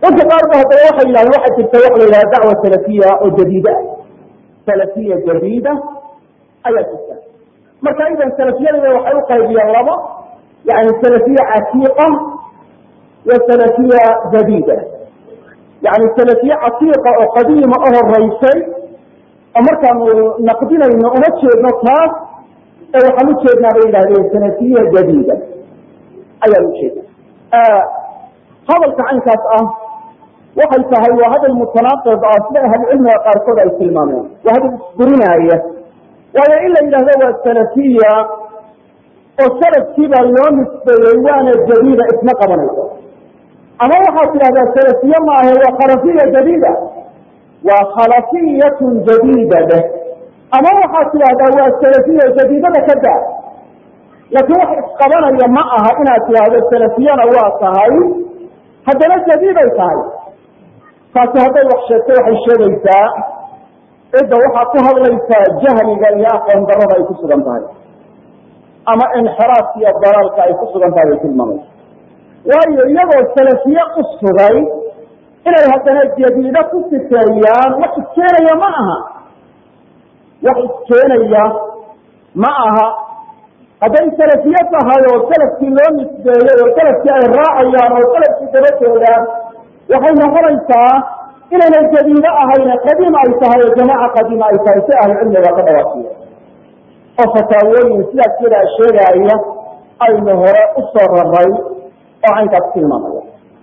dadka qaar ba haddana waxay yidhahdeen waxaa jirta waxa la yidhaha dacwa salafiya oo jadiida ah salafiya jadiida ayaa jirta marka idan salafiyadada waxay u qaybiyeen labo yani salafiya catiiqa wa salafiya jadiida yani salafiye catiiqa oo qadiima u horeysay oo markaanu naqdinayno uma jeedno taas ee waxaan ujeednaa bay yidhahdeen salafiya jadiida ayaan ujeedna hadalka caynkaas ah waxay tahay waa hadal mutanaaqid ah sida ahlucilmiga qaarkood ay tilmaameen waa hadal isburinaaya waayo in la yidhahdo waa salafiya oo salafkiibaa loo nisbeeyey waana jadiida isma qabanayso ama waxaad tidhahdaa salafiye maahe waa khalafiya jadiida waa khalafiyatun jadiida deh ama waxaad tidhahdaa waa salafiya jadiidada ka daa laakiin wax isqabanaya ma aha inaad tidhaahdo salafiyana waa tahay haddana jadiiday tahay taasi hadday wax sheegto waxay sheegaysaa cidda waxaa ku hadlaysaa jahliga iyo aqoon darada ay ku sugan tahay ama inxiraafka iyo dalaalka ay ku sugan tahay bay tilmaamaysa waayo iyagoo salafiye u sugay inay haddana jadiida ku sifeeyaan wax iskeenaya ma aha wax iskeenaya ma aha hadday salafiye tahay oo salafkii loo nisbeeyey oo salafkii ay raacayaan oo salafkii daba jeedaan waxay noqonaysaa inaynay jadiido ahayn qadiim ay tahay oo jamaaca qadiima ay tahay si ahlucilmiga ka dhawaasiya oo fataawooyin sidaas yadaa sheegaaya aynu hore u soo raray oo caynkaas tilmaamaya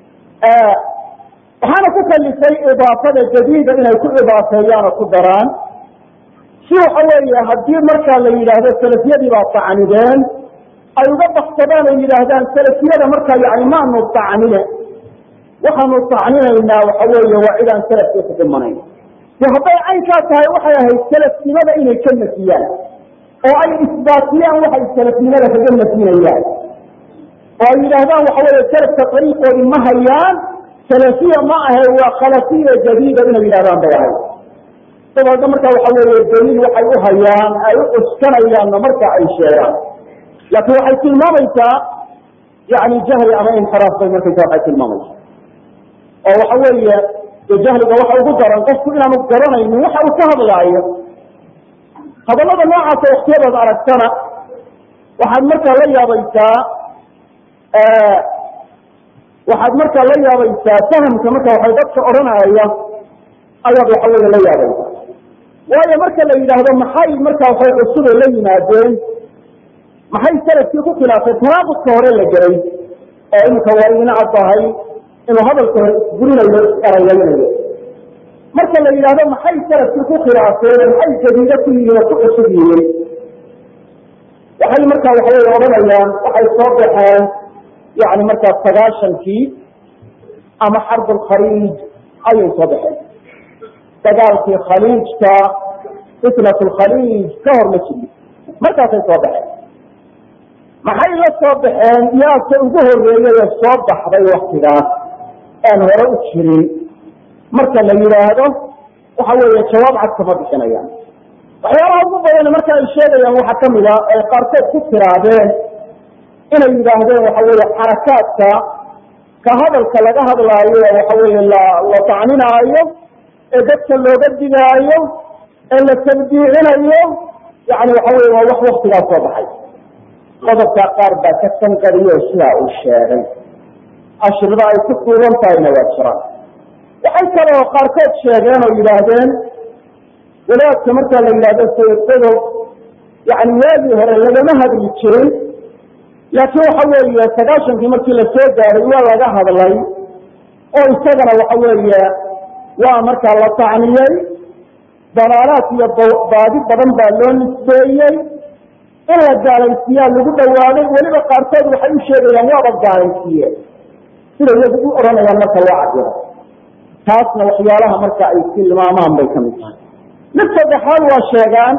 waxaana ku kalifay idaafada jadiida inay ku idaafeeyaan oo ku daraan si waxa weeye haddii markaa la yidhaahdo salafiyadii baa tacnideen ay uga baksadaan oo yidhaahdaan salafiyada markaa yani maanu tacnine waxaanu tacninaynaa waxa weeye waa cidaan salafkii ku dhimanayn de hadday caynkaa tahay waxay ahayd salafnimada inay ka nafiyaan oo ay isbaatiyaan waxay salafnimada kaga nafyinayaan oo ay yidhaahdaan waxa weeye salafka ariiqoodi ma hayaan salafiya ma ahe waa khalafiya jadiida inay yidhahdaan bay ahayd dabeedna marka waxa weeye daliil waxay u hayaan ay u cuskanayaanna marka ay sheegaan laakiin waxay tilmaamaysaa yani jahli ama inxiraaf bay markaysa waxay tilmaamaysaa oo waxa weeye jahliga waxa ugu daran qofku inaanu garanaynin waxa uu ka hadlaayo hadallada noocaasa waktiyadaad aragtana waxaad markaa la yaabaysaa waxaad markaa la yaabaysaa fahamka marka waxay dadka odhanaya ayaad waxa weeye la yaabaysaa waayo marka la yidhaahdo maxay markaa waxay cusube la yimaadeen maxay salafkii ku khilaafeen tanaaqudka hore la gelay oo iminka waa idina caddahay inuu hadalka hore isburinayo isarayaynayo marka la yidhaahdo maxay salafkii ku khilaafeen maxay jadiido ku yihiin oo ku cusub yihiin waxay markaa waxa wey odhanayaan waxay soo baxeen yani markaa sagaashankii ama xarbulkhaliij ayay soo baxeen dagaalkii khaliijka fitnat lkhaliij ka hor ma jirin markaasay soo baxeen maxay la soo baxeen yaase ugu horeeyay soo baxday waktigaas aan hore u jirin marka la yidhaahdo waxa weeye jawaab cad kama bixinayaan waxyaalaha ugu badan marka ay sheegayaan waxaa kamid a ay qaarkood ku tiraadeen inay yidhaahdeen waxa weeye xarakaadka ka hadalka laga hadlaayo waxa weeye la la tacninaayo ee dadka looga digaayo ee la tabdiicinayo yani waxa weye waa wax waktigaas soo baxay qodobkaa qaar baa ka sanqariyo sidaa uu sheegay ashirada ay ku duuban tahayna waa jiraan waxay kaloo qaarkood sheegeen oo yidhaahdeen wadaadka markaa la yidhahdo sayid qodob yani waagii hore lagama hadli jirin laakiin waxa weeye sagaashankii markii la soo gaaray waa laga hadlay oo isagana waxa weeye waa markaa la tacniyey dalaalaad iyo baadi badan baa loo nisbeeyey in la gaalaysiiyaa lagu dhawaaday weliba qaarkood waxay u sheegayaan waaba gaalaysiiye sida iyagu u odhanayaan marka loo cadiro taasna waxyaalaha marka ay tilmaamaan bay kamid tahay mid saddexaad waa sheegaan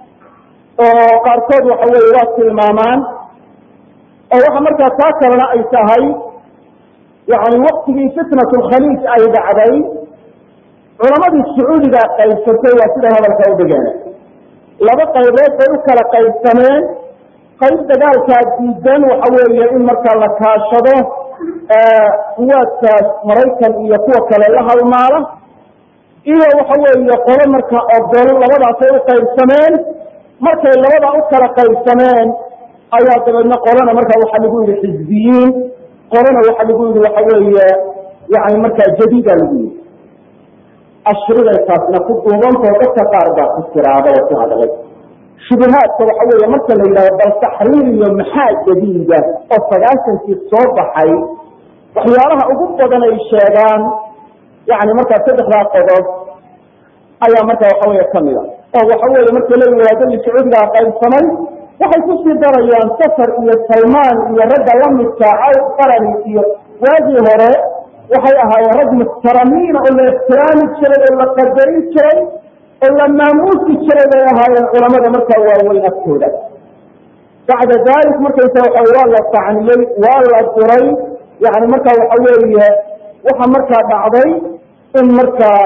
oo qaarkood waxa weye waa tilmaamaan oo waxa markaa taa kalena ay tahay yani waktigii fitnat lkhaliij ay dhacday culamadii sacuudiga qaybsatay waa siday hadalka u dhigeen laba qaybood bay u kala qaybsameen qayb dagaalkaa diidan waxa weeye in markaa la kaashado quwaadkaas maraykan iyo kuwa kale la halmaala iyo waxa weeye qolo marka ogol labadaasay u qaybsameen markay labadaa u kala qaybsameen ayaa dabeedna qolana marka waxaa lagu yihi xizbiyiin qolana waxaa lagu yihi waxa weeye yani markaa jadiida lagu yihi ashriday taasna ku duubantao dadka qaar baa ku tiraada oo ku hadlay shubahaadka waxa weeye marka la yidhahdo bal taxriir iyo maxaa jadiida oo sagaashankii soo baxay waxyaalaha ugu badan ay sheegaan yani markaa saddexdaa qodob ayaa marka waxa weeye kamida oo waxa weeye marka la yihaadadii sacuudigaa qaybsamay waxay kusii darayaan safar iyo salmaan iyo ragga lamidka caw qarani iyo waagii hore waxay ahaayeen rag muxtaramiina oo la ixtiraami jiray oo la qadarin jiray oo la maamuusi jiray bay ahaayeen culamada markaa waaweyn agtooda bacda dalik markaysa waxa waa la tacniyey waa la duray yani marka waxa weeye waxa markaa dhacday in markaa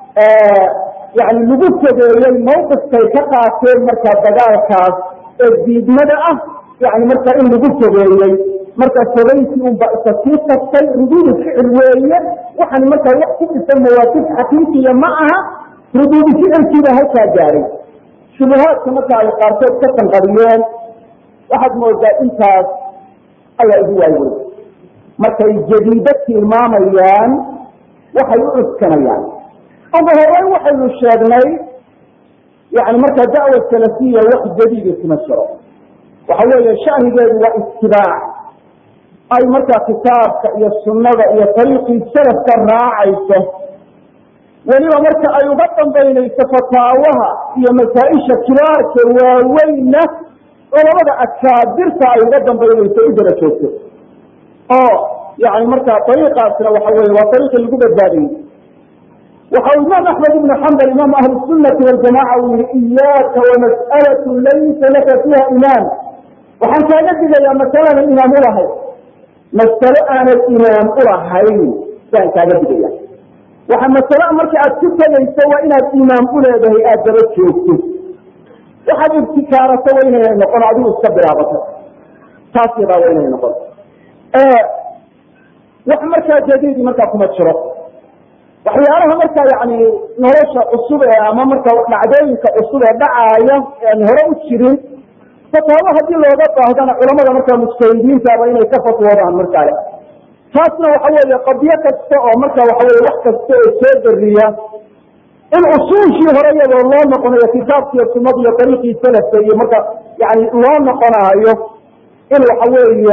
yani lagu fogeeyey mawqifkay ka qaateen markaa dagaalkaas ee diidmada ah yani marka in lagu fogeeyey marka fogeyntii unba isa sii tagtay ruduudu ficil weeye waxaan markaa wax ku dhisan mawaaqif xaqiiqiya ma aha ruduudu ficilkiiba halkaa gaaray shubahaadka marka ay qaarkood ka sanqariyeen waxaad moodaa intaas ayaa igu waawey markay jadiido tilmaamayaan waxay u cuskanayaan ugu horeyn waxaynu sheegnay yani markaa dacwa salafiya wax jadiida kuma jiro waxa weeye shanigeedu waa itibaac ay markaa kitaabka iyo sunnada iyo ariiqii salafka raacayso weliba marka ay uga dambaynayso fataawaha iyo masaa-isha kibaarka waaweynna culamada akaabirta ay uga dambaynayso u dara joogto oo yani markaa ariiqaasna waxa weye waa ariiqii lagu badbaadiyey waxa uu imaam axmed ibnu xambal imaam ahli sunati waljamaca uu yihi iyaaka wamas'alatu laysa laka fiiha imaam waxaan kaaga digayaa masalaanan imaam ulahayn masalo aanad imaam ulahayn baan kaaga digaya waxa masalo marka aad ku tegayso waa inaad imaam uleedahay aad daba joogto waxaad ibtikaarato waa inayna noqon adigu iska bilaabato taas yadaa waa inay noqon wax markaa jadiidi markaa kuma jiro waxyaalaha markaa yani nolosha cusub ee ama marka dhacdooyinka cusub ee dhacaaya aan hore u jirin fataawo haddii looga baahdana culamada markaa mujtahidiintaaba inay ka fatwoodaan markaale taasna waxa weeye qadiyo kasta oo marka waxa weye wax kasta oo soo dariya in usuushii hore iyadoo loo noqonayo kitaabkiiyo sunada iyo dariiqii salafka iyo marka yani loo noqonaayo in waxa weeye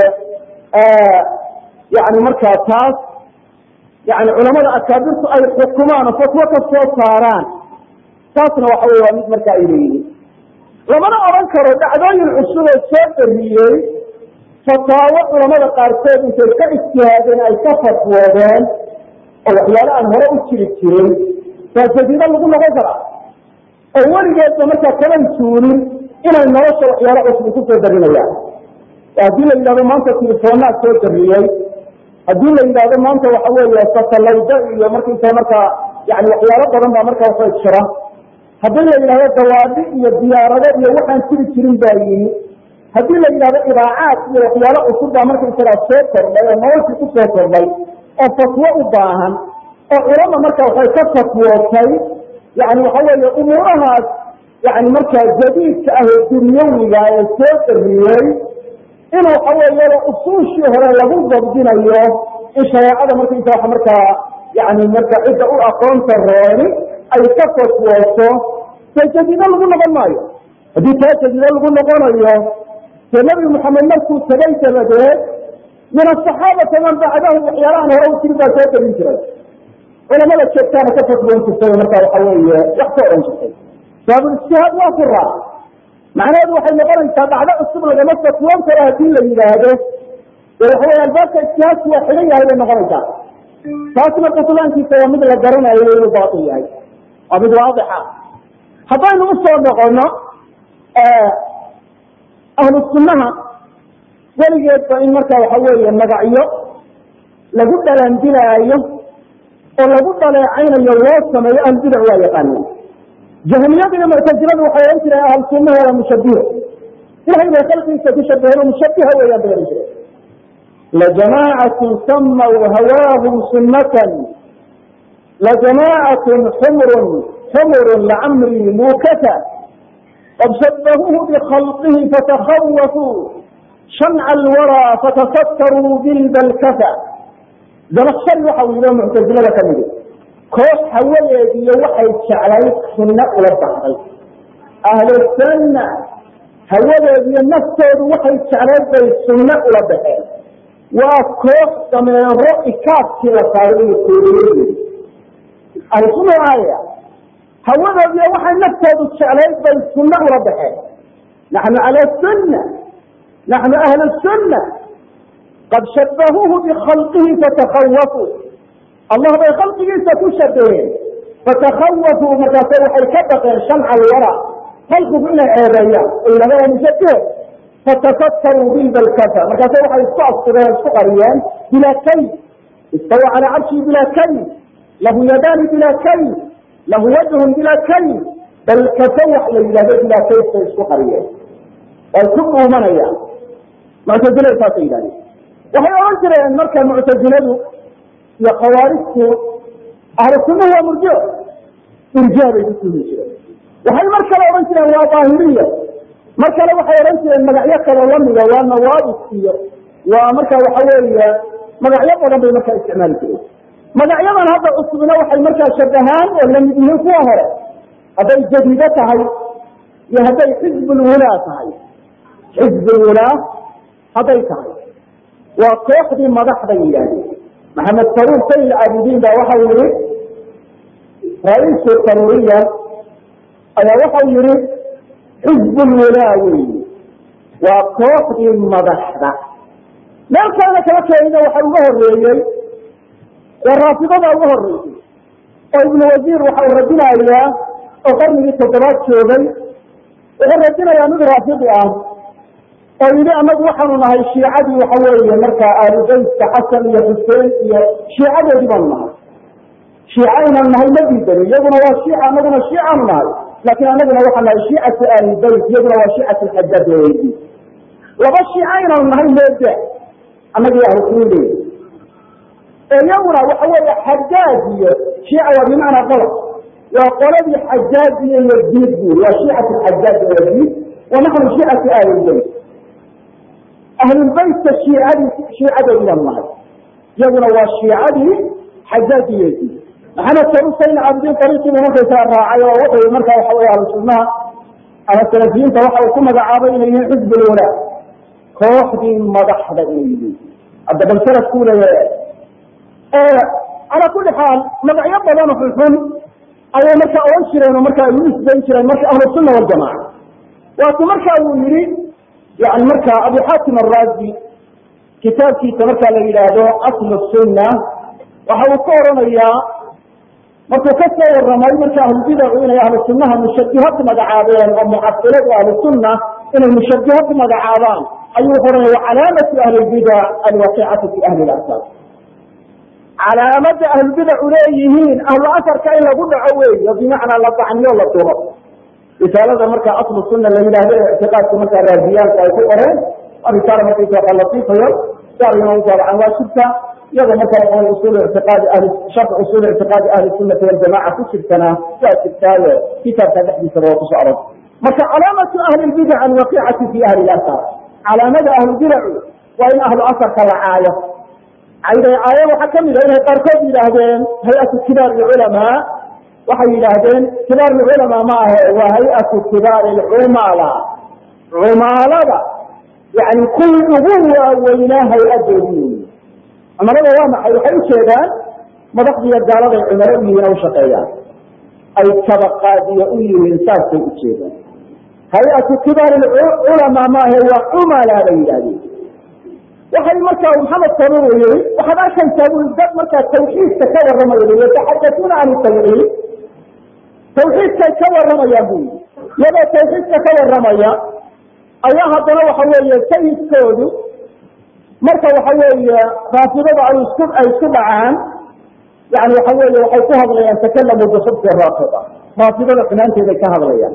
yani markaa taas yani culamada akaabirtu ay xukumaan oo fatwo ka soo saaraan taasna waxa wey waa mid marka ay leeyihiin lamana odhan karo dhacdooyin cusub oo soo dariyey fataawo culamada qaarkood intay ka ijtihaadeen ay ka fatwoodeen oo waxyaale aan hore u jiri jirin baa jadiido lagu noqon karaa oo weligeedba markaa kaban tuulin inay nolosha waxyaale cusub kusoo darinayaan haddii la yidhahdo maanta telefoonaa soo dariyey haddii la yidhahdo maanta waxa weeye satalayda iyo markaysa markaa yani waxyaalo badan baa markaa waxa jira haddii la yidhahdo dawaadi iyo diyaarado iyo waxaan jiri jirin baa yimi haddii la yidhahdo idaacaad iyo waxyaalo cusub baa markaysagaa soo kordhay oo noloshii ku soo kordhay oo fatwo u baahan oo culama marka waxay ka fatwootay yani waxa weeye umuurahaas yani markaa jadiidka ah oo dunyawiga ee soo dariyey in waxa weeyaba usuushii hore lagu dabdinayo in shareecada markaysa wa markaa yani marka cidda u aqoonta rooni ay ka fatwooto dee jadiido lagu noqon maayo haddii taa jadiido lagu noqonayo dee nabi maxamed markuu tagay dabadeed min asaxaabati man bacdahu waxyaalahan hore u jirin baa soo darin jiray culamada joogtaana ka fatwoon jirtay marka waxa weeye wax ka oran jirtay baabulijtihaad waa ku raac macnaheedu waxay noqonaysaa dhacdo cusub lagama fatwoon karo haddii la yidhaahdo dee waxa wey albaabka ijtihaadku waa xigan yahay bay noqonaysaa taasna butlaankiisa waa mid la garanayo inuu baatil yahay waa mid waadixa haddaynu usoo noqono ahlu sunnaha weligeedba in marka waxa weeye magacyo lagu dhalandilaayo oo lagu dhaleecaynayo loo sameeyo ahlubidac waa yaqaaneen jahmiyadu iyo muctasiladu waxay ohan jireen ahal sunnaha waa mushabiho ilahay bay khalqigiisa ku shabaheen oo mushabiha weeyaan bay ohan jireen lajamaacaة samaw hawaahum sunatan lajamaacaة xmr xmr lcamri mukata qad shabahuuhu bkhalqihi fatakawafuu shamca alwarى fatasattaruu bilbalkata zanakshari waxa uu yihi muctazilada ka midi koox hawadeediyo waxay jeclayd sunno ula baxday ahlusunna hawadeediyo naftoodu waxay jeclayd bay sunno ula baxeen waa koox dameero ikaadkii la saaray iyo kooriyadeedi ahlusunna aaya hawadeediyo waxay naftoodu jeclayd bay sunno ula baxeen naxnu cala sunna naxnu ahlu sunna qad shabahuuhu bikhalqihi fatakawafuu allah bay khalqigiisa ku shabaheen fatakawafuu markaase waxay ka baqeen shamca alwara khalqigu inay ceebeeyaan oo yidhahdaan mushabihe fatasattaruu bilbalkata markaase waxay isku astureen isku qariyeen bilaa kay istawa calaa carshihi bilaa kay lahu yadaani bilaa kay lahu wajhun bilaa kay balkata wax la yidhahdo bilaa kayf bay isku qariyeen way ku dhuumanayaan muctazilada saasay yidhahdeen waxay ohan jireen marka muctaziladu iyo khawaarijtu ahlu sunnahu waa murjio irjaa bay ku tuumi jireen waxay mar kale odhan jireen waa daahiriya mar kale waxay odhan jireen magacyo kaloo lamida waa nawaabis iyo waa marka waxa weeye magacyo badan bay markaa isticmaali jireen magacyadan hadda cusubna waxay markaa shabahaan oo lamid yihiin kuwa hore hadday jadiido tahay iyo hadday xizbulwulaa tahay xizbulwulaa hadday tahay waa kooxdii madaxday yidhaahdeen maxamed saruur sayid caabidiin baa waxau yihi ra-iisu saruriya ayaa waxau yihi xizbulwulaa weyi waa kooxdii madaxda meel kalena kala keenina waxa uga horeeyey waa raafidada uga horeysay oo ibnu wasiir waxa uu radinayaa oo qarnigii toddobaad joogay wuxuu radinayaa mid raafidi ah oo yidhi anagu waxaanu nahay shiicadii waxa weeye markaa aalubeytka xasan iyo xuseen iyo shiicadoodii baanu nahay shiica inaan nahay ma diidani iyaguna waa shiica anaguna shiicaanu nahay laakiin anaguna waxaa nahay shiicatu aalibeyt iyaguna waa shiicatu xajaaj weydi laba shiica inaanu nahay meeda anagii ahlusuuli iyaguna waxa weeye xajaaj iyo shiica waa bimacnaa qalab waa qoladii xajaaj iyo yaziid buri waa shiicatu xajaaj yaziid wa naxnu shiicatu aalibeyt ahlulbeytka shiicadii shiicadoodii baanu nahay iyaguna waa shiicadii xajaaj iyo yaziid maxamed sarusayn cabdiin ariiqiibu markaysaa raacay oo wuxuu markaa waxa wey ahlu sunnaha ama salafiyiinta waxa uu ku magacaabay inay yihiin xizbulwalaa kooxdii madaxda inay yihiin hadda bal salafkuu leeyahay calaa kuli xaal magacyo badan oo xunxun ayay markaa ohan jireen oo markaa u isbayn jireen marka ahlu sunna waljamaca waaku marka uu yihi yani marka abu xaatim araazi kitaabkiisa markaa la yidhaahdo aslu sunna waxa uu ka oranayaa markuu ka soo waramay marka ahlubidacu inay ahlu sunnaha mushabiha ku magacaabeen oo mucasiladu ahlu sunna inay mushabiha ku magacaabaan ayuu wuxu ohanaya wacalaamatu ahli lbidac alwaqiicatu fi ahli lasar calaamada ahlubidacu leeyihiin ahlu asarka in lagu dhaco weey oo bimacnaa la dacniyo la duro risaalada marka aslu sunna la yidhaahdo ee ictiqaadka markaa raadiyaanku ay ku qoreen waa risaala markaysa latiifayo gaarina u daabacan waa jirta iyadoo marka waxa usul ictiqaadi ahli sharx usul ictiqaadi ahli sunnati waljamaca ku jirtana waa jirtaayo kitaabka dhexdiisaba waa kusoo arag marka calaamatu ahli lbidac alwaqiicati fi ahli lasar calaamada ahlubidacu waa in ahlu asarka la caayo cayday caayo waxaa kamid a inay qaarkood yidhaahdeen hay-atu kibaar culamaa waxay yidhaahdeen kibaar culamaa ma ahe waa hay-atu kibaar cumala cumaalada yani kuwii ugu waaweynaa hay-adoodii cumalada waa maxay waxay ujeedaan madaxdiiyo gaaladay cumalo u yihiin u shaqeeyaan ay tabaqaadiyo u yihiin saasay ujeedaan hay-atu kibaar culamaa maahe waa cumala bay yidhahdeen waxay markaa maxamed sabir u yihi waxaad arkaysaa bui dad markaa tawxiidka ka warramaya yataxadatuuna can tawxiid tawxiidkay ka warramayaan bu yii iyagoo tawxiidka ka warramaya ayaa haddana waxa weeye sayidkoodu marka waxa weeye raafidada ay isku ay isku dhacaan yani waxa weeye waxay ku hadlayaan takalamu bixubki raafida raafidada xumaanteeday ka hadlayaan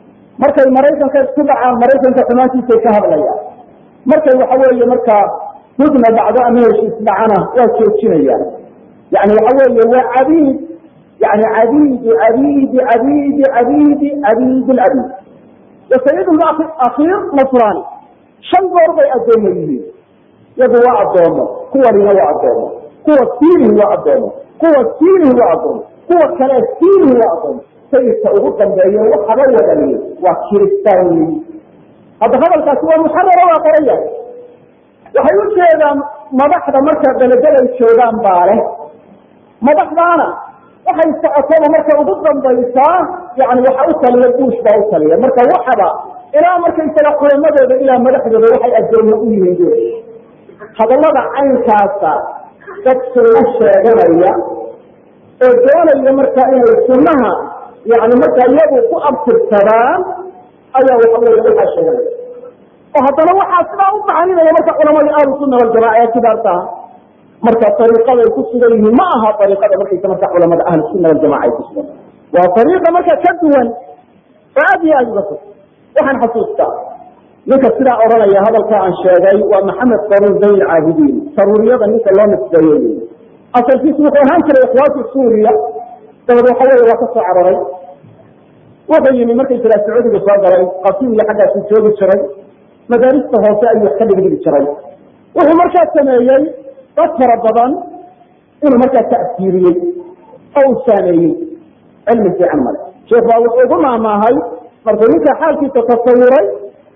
markay maraykanka isku dhacaan maraykanka xumaantiisay ka hadlayaan markay waxa weeye markaa mudna dhacdo ama heshiis dhacana waa joojinayaan yani waxa weeye waa cabiid yani cabiidu cabiidi cabiidi cabiidi cabiid lcabiid wasayidhum akhiir nasraani shan goor bay addoomo yihiin yagu waa addoomo kuwanina waa addoomo kuwa siinihi waa addoomo kuwa siinihi waa addoomo kuwa kale siinihi waa addoomo sayidka ugu dambeeyo waxaba wadaniye waa kiristaan weyi hadda hadalkaasi waa muxarara waa qoraya waxay u jeedaan madaxda marka beledaday joogaan baa leh madaxdaana waxay socotaba marka ugu dambaysaa yani waxa u taliya buush baa u taliya marka waxaba ilaa markaysaga culamadooda ilaa madaxdooda waxay addoomo u yihiin buush hadallada caynkaasa dad sunno sheeganaya oo doonaya marka inay sunnaha yani marka iyagu ku abtirsadaan ayaa waxa wey waxaa sheeganaya oo haddana waxaa sidaa u macaninaya marka culamadii ahlu sunna waljamaca ee kibaartaa marka ariiqaday ku sugan yihiin ma aha ariiqada markaysa marka culamada ahlu sunna waljamaca ay ku sugan waa ariiqa marka ka duwan oo aad iyo aad uga fog waxaan xasuustaa ninka sidaa odhanaya hadalka aan sheegay waa maxamed saruur zayn caabidiin saruuriyada ninka loo nisbeeyey asalkiisu wuxuu ahaan jiray ikhwaati suuriya dabad waxa wey waa ka soo cararay wuxuu yimi markaysagaa sacuudiga soo galay qasiim iyo xaggaasu joogi jiray madaarista hoose ayuu wax ka dhigdhigi jiray wuxuu markaa sameeyey dad fara badan inuu markaa ta'siiriyey oo uu saameeyey cilmi fiican male sheekh baa wuxuu ugu maamaahay markuu ninka xaalkiisa tasawuray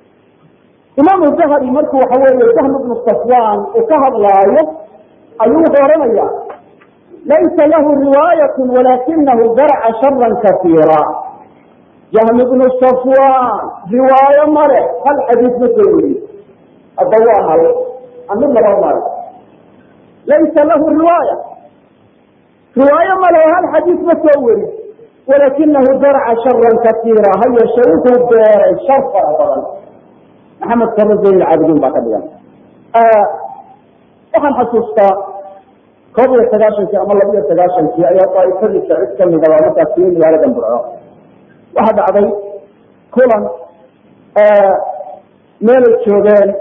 imaamu dahabi markuu waxa weeye jahm ibnu safwan uu ka hadlaayo ayuu wuxuu odhanaya laysa lahu riwaayat walakinahu darca sharan kaiira jahm ibnu safwan riwaayo male hal xadiis ma soo weriye hadda waa hal amid laba male laysa lahu riwaaya riwaayo male hal xadiis ma soo weri walakinahu darca sharan kaiira ha yeeshe wuxuu beeray shar fara badan maxamed saro zayn caabidiin baa ka dhigan waxaan xasuustaa koob iyo sagaashankii ama laba iyo sagaashankii ayaa daaifadiisa cid kamida waa markaas timi magaaladan burco waxaa dhacday kulan meelay joogeen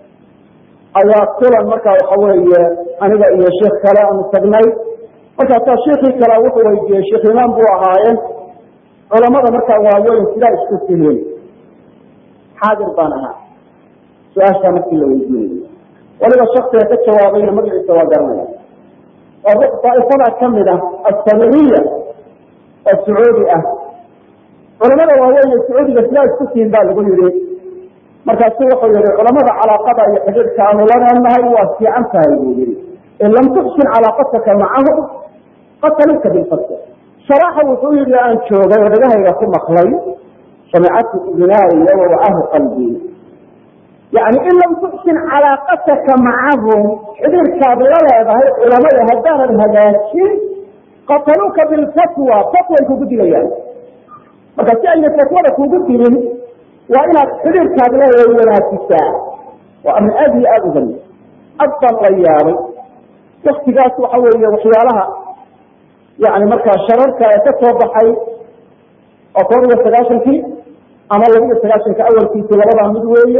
ayaa kulan markaa waxa weeye aniga iyo sheikh kale aanu tagnay markaasaa sheikii kale wuxuu weydiiyey sheikh imaam buu ahaaye culamada markaa waaweyn sidaa isku tihiin xaadir baan ahaa su-aashaa markii la weydiinayay waliba shaksiga ka jawaabayna magaciisa waa garanaya waa daaifada kamid ah assamiriya oo sacuudi ah culamada waaweyn ee sacuudiga sidaa isku tihiin baa lagu yihi markaasu wuxuu yihi culamada calaaqada iyo xidhiidhka aanu laneenahay waa fiican tahay buu yihi in lam tuxsin calaaqataka macahum qataluka bilfasl sharaaxa wuxuu yihi aan joogay oo dhagahayga ku maqlay samicatu udinaaya wawacahu qalbii yani in lam tuxsin calaaqataka macahum xidhiirkaad la leedahay culamada haddaanad hagaajin qataluuka bilfatwa fatway kugu dilayaan marka si ayna fatwada kugu dilin waa inaad xidhiirkaad leedahay wanaajisaa waa arrin aad iyo aada u bani ad baan la yaabay waktigaas waxa weeye waxyaalaha yani markaa shararka ee ka soo baxay oo koob iyo sagaashankii ama laba iyo sagaaشhanka awalkiisi labadaa mid weeye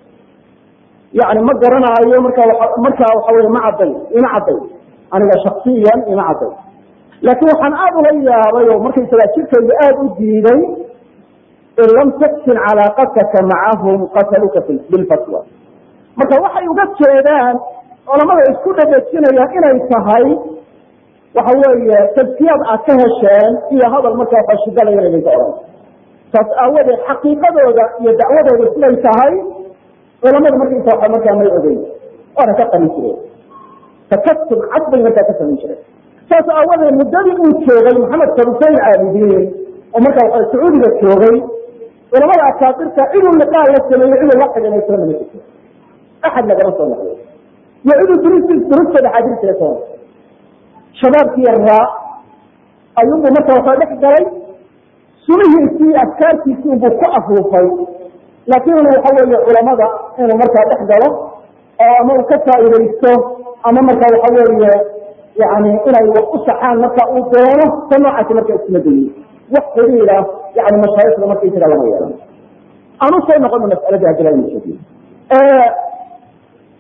yani ma garanaayo marka markaa waxa wey ma cadday ima cadday aniga shaksiyan ima cadday laakiin waxaan aada ula yaabay oo markaysagaa jirkayga aada u diiday in lam taxsin calaaqataka macahum qataluka bilfatwa marka waxay uga jeedaan culamada isku dhadhejinayaan inay tahay waxa weeye tadkiyad aad ka hesheen iyo hadal markaa fashigalaya idinka odhan saas aawadeed xaqiiqadooda iyo dacwadooda siday tahay culamada markaysa waa markaa may ogeyn waana ka qarin jireen takasub cad bay markaa ka samayn jireen saas aawadeed muddadii uu joogay maxamed karusayn caabidiin oo markaa waa sacuudiga joogay culamada akaabirta ciduu liqaa la sameeyey ciduu la xidhimayso lama jirto axad lagama soo noqday iyo ciduu durus durustooda xaadirtila soo noqday shabaabkii yaraa ayuunbuu marka waxaa dhex galay sumihiisii afkaartiisii unbuu ku afuufay laakiin inu waxa weeye culamada inuu markaa dhex galo oo ama uu ka faa'iidaysto ama marka waxa weeye yani inay wax u saxaan marka uu doono ta noocaasi marka isma dayin wax xiriira yani mashaayikda markaysaga lama yeelan aan usoo noqono mas'aladii hadila inu sheegiyo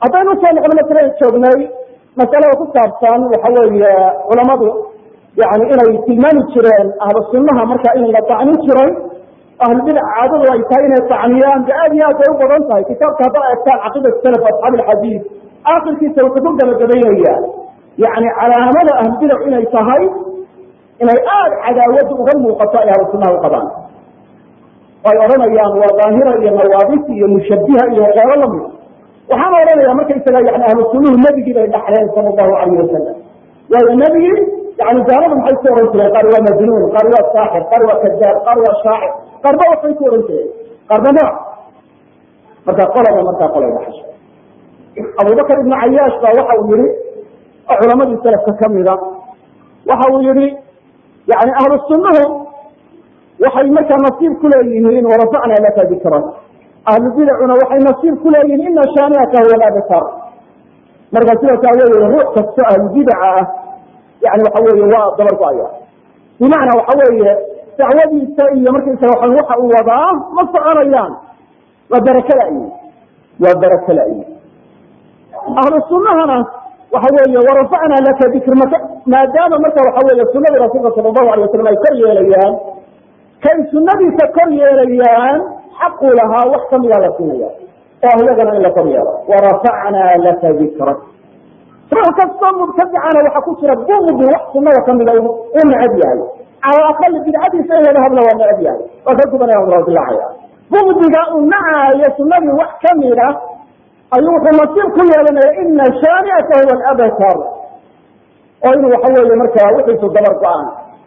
haddaynu usoo noqno masalan joognay masalada ku saabsan waxa weeye culamadu yani inay tilmaami jireen ahlu sunnaha marka in la tacnin jiray ahlubidac caadadu ay tahay inay tacniyaan de aad iyo aad bay u badan tahay kitaabka haddaa eegtaan caqiidat salaf asxaabi alxadiid aakhirkiisa wuxuu ku gabagabaynaya yani calaamada ahlubidac inay tahay inay aada cadaawadu uga muuqato ay ahlu sunnaha u qabaan ay odhanayaan waa daahira iyo nawaabis iyo mushabiha iyo waxyaalo lamid waxaana odhanaya markaysaga yani ahlu sunnuhu nebigii bay dhaxleen sala allahu alayh wasalam waayo nebigii yani gaalada maxay ku ohan jireen qaar waa majnuun qaar waa saaxir qaar waa kadaab qaar waa shaacir qaarba waxbay ku ohan jireen qaarba nooc marka qolaba markaa qolay dhaxasho abubakar ibnu cayaash baa waxa uu yihi oo culamadii salafka kamida waxa uu yihi yani ahlu sunnuhu waxay markaa nasiib ku leeyihiin warafacna laka dikrak ahlu bidacuna waxay nasiib ku leeyihiin ina shaaniaka huwa labtar marka sidaas aaweeye ruux kasto ahlu bidaca ah yani waxa weeye waa dabar go-aya bimacnaa waxa weeye dacwadiisa iyo markaysaga waa waxa uu wadaa ma soconayaan waa barake la-yi waa barake la-yi ahlu sunnahana waxa weeye warafacna laka dikr maka maadaama marka waxa weeye sunadii rasuulka sala allahu alay wasalam ay kor yeelayaan kay sunadiisa kor yeelayaan xaquu lahaa wax kamida la siinaya oo iyagana in la kor yeelo warafacnaa laka dikrak ruux kastoo mubtadicana waxa ku jira bugdi wax sunada kamida uu necab yahay cala aqali bidcadiisa in laga hadla waa necab yahay waa ka gubanaya dilacaya bugdiga uu nacaayo sunadii wax kamida ayuu wuxuu nasiib ku yeelanaya ina shaaniaka huwa alabtar oo inuu waxa weeye markaa wixiisu dabar go-aan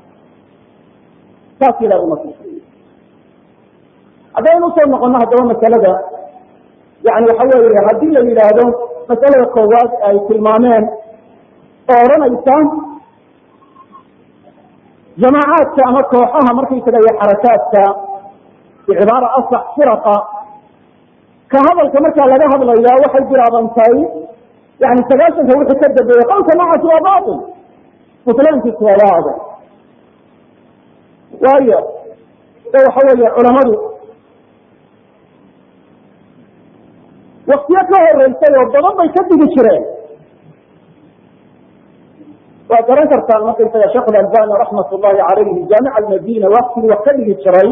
saas ilah u nasiib haddaynu usoo noqono haddaba masalada yani waxa weeye haddii la yidhaahdo masalada koowaad ay tilmaameen oo odhanaysa jamaacaadka ama kooxaha markaysaga iyo xarakaadka bicibaara asax firaqa ka hadalka markaa laga hadlaya waxay bilaabantay yani sagaashanka wixii ka dambeeyey qowlka noocaasi waa bail butlaankiisu waa waade waayo de waxa weeye culamadu waktiyo ka horeysay oo badan bay ka digi jireen waa garan kartaan markaysaga sheekh albani raxmat llahi alayhi jaamica madina waktigii wax ka dhigi jiray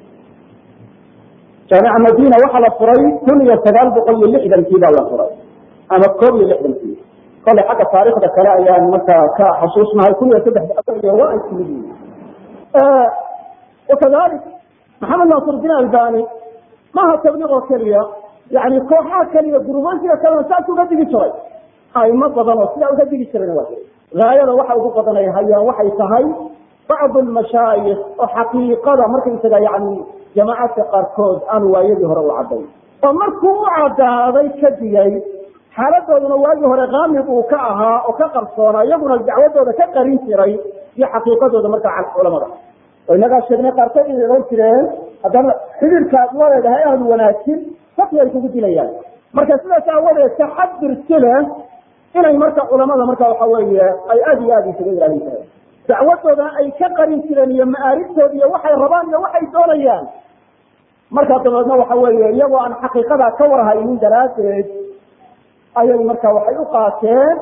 jaamica madina waxaa la furay kun iyo sagaal boqol iyo lixdankii baa la furay ama koob iyo lixdankii kole xagga taarikhda kale ayaan markaa ka xasuusnahay kun iyo saddex waa ay timid yihin wakadalik maxamed nasrudiin albani maha tabliiq oo keliya yani kooxaha keliya gurubaysiga kalena saas uga digi jiray aimo badan oo sidaa uga digi jirayna waa gaayada waxa ugu badanay hayaan waxay tahay bacdu lmashaayikh oo xaqiiqada markaysaga yani jamaacadka qaarkood aanu waayadii hore u cadday oo markuu u cadaaday ka digay xaaladooduna waagii hore kaamib uu ka ahaa oo ka qarsoona iyaguna dacwadooda ka qarin jiray iyo xaqiiqadooda markaa culamada oo inagaa sheegnay qaarkood inay ohan jireen haddana xidhiirka aad la leedahay aanu wanaagsin fatwi ay kugu dilayaan marka sidaas aawadeed taxadir sile inay marka culamada marka waxa weeye ay aada iyo aada isaga ilaalin jireen dacwadoodana ay ka qarin jireen iyo ma'aaribtooda iyo waxay rabaan iyo waxay doonayaan markaa dabeedna waxa weeye iyagoo aan xaqiiqadaa ka warhaynin daraaddeed ayay marka waxay u qaateen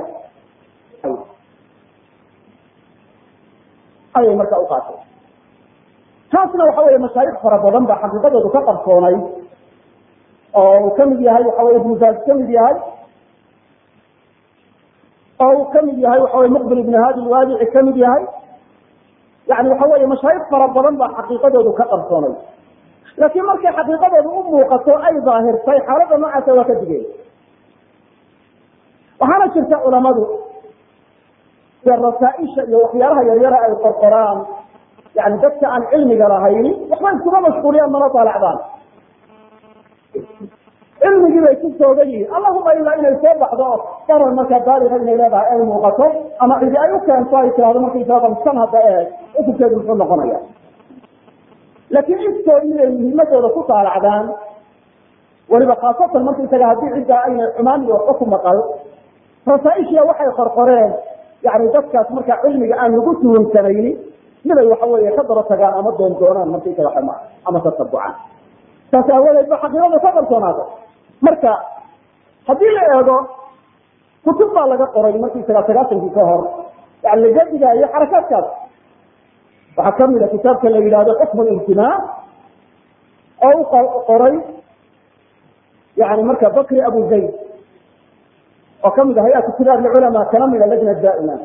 ayay marka u qaateen taasna waxa weeye mashaayikh fara badan baa xaqiiqadoodu ka qarsoonay oo uu kamid yahay waxa weye ibnu baas kamid yahay oo uu kamid yahay waxa weye muqbil ibn hadi lwaadici kamid yahay yani waxa weeye mashaayikh fara badan baa xaqiiqadoodu ka qarsoonay laakiin markay xaqiiqadoodu u muuqato ay daahirtay xaaladda noocaasa waa ka digeen waxaana jirta culamadu iyo rasaaisha iyo waxyaalaha yaryara ay qorqoraan yani dadka aan cilmiga lahayn waxba iskuma mashquuliyaan mana daalacdaan cilmigii bay ku soogan yihiin allahuma ilaa inay soo baxdo darar markaa baaliga inay leedahay ay muuqato ama cidi ay u keento ay tirahdo markaysaa san hadda ee ukunkeedu muxuu noqonaya laakiin iskood inay muhiimadooda ku daalacdaan weliba khaasatan markaysaga haddii ciddaa aynay xumaan iyo waxba ku maqal rasaaishiya waxay qorqoreen yani dadkaas markaa cilmiga aan lagu tuhunsanayni miday waxa weeye ka daba tagaan ama doon doonaan markaysaga xuma ama tatabucaan saas aawadeed ba xaqiiqada ka qarsoonaada marka haddii la eego kutub baa laga qoray markii sagaa sagaashankii ka hor yani laga digaayo xarakaadkaas waxaa kamid a kitaabka la yidhahdo xukmu ijtimaac oo u qoray yani marka bakri abu zayd oo kamid ah hay-atu kibaar lculamaa kana mida lajna daa'ima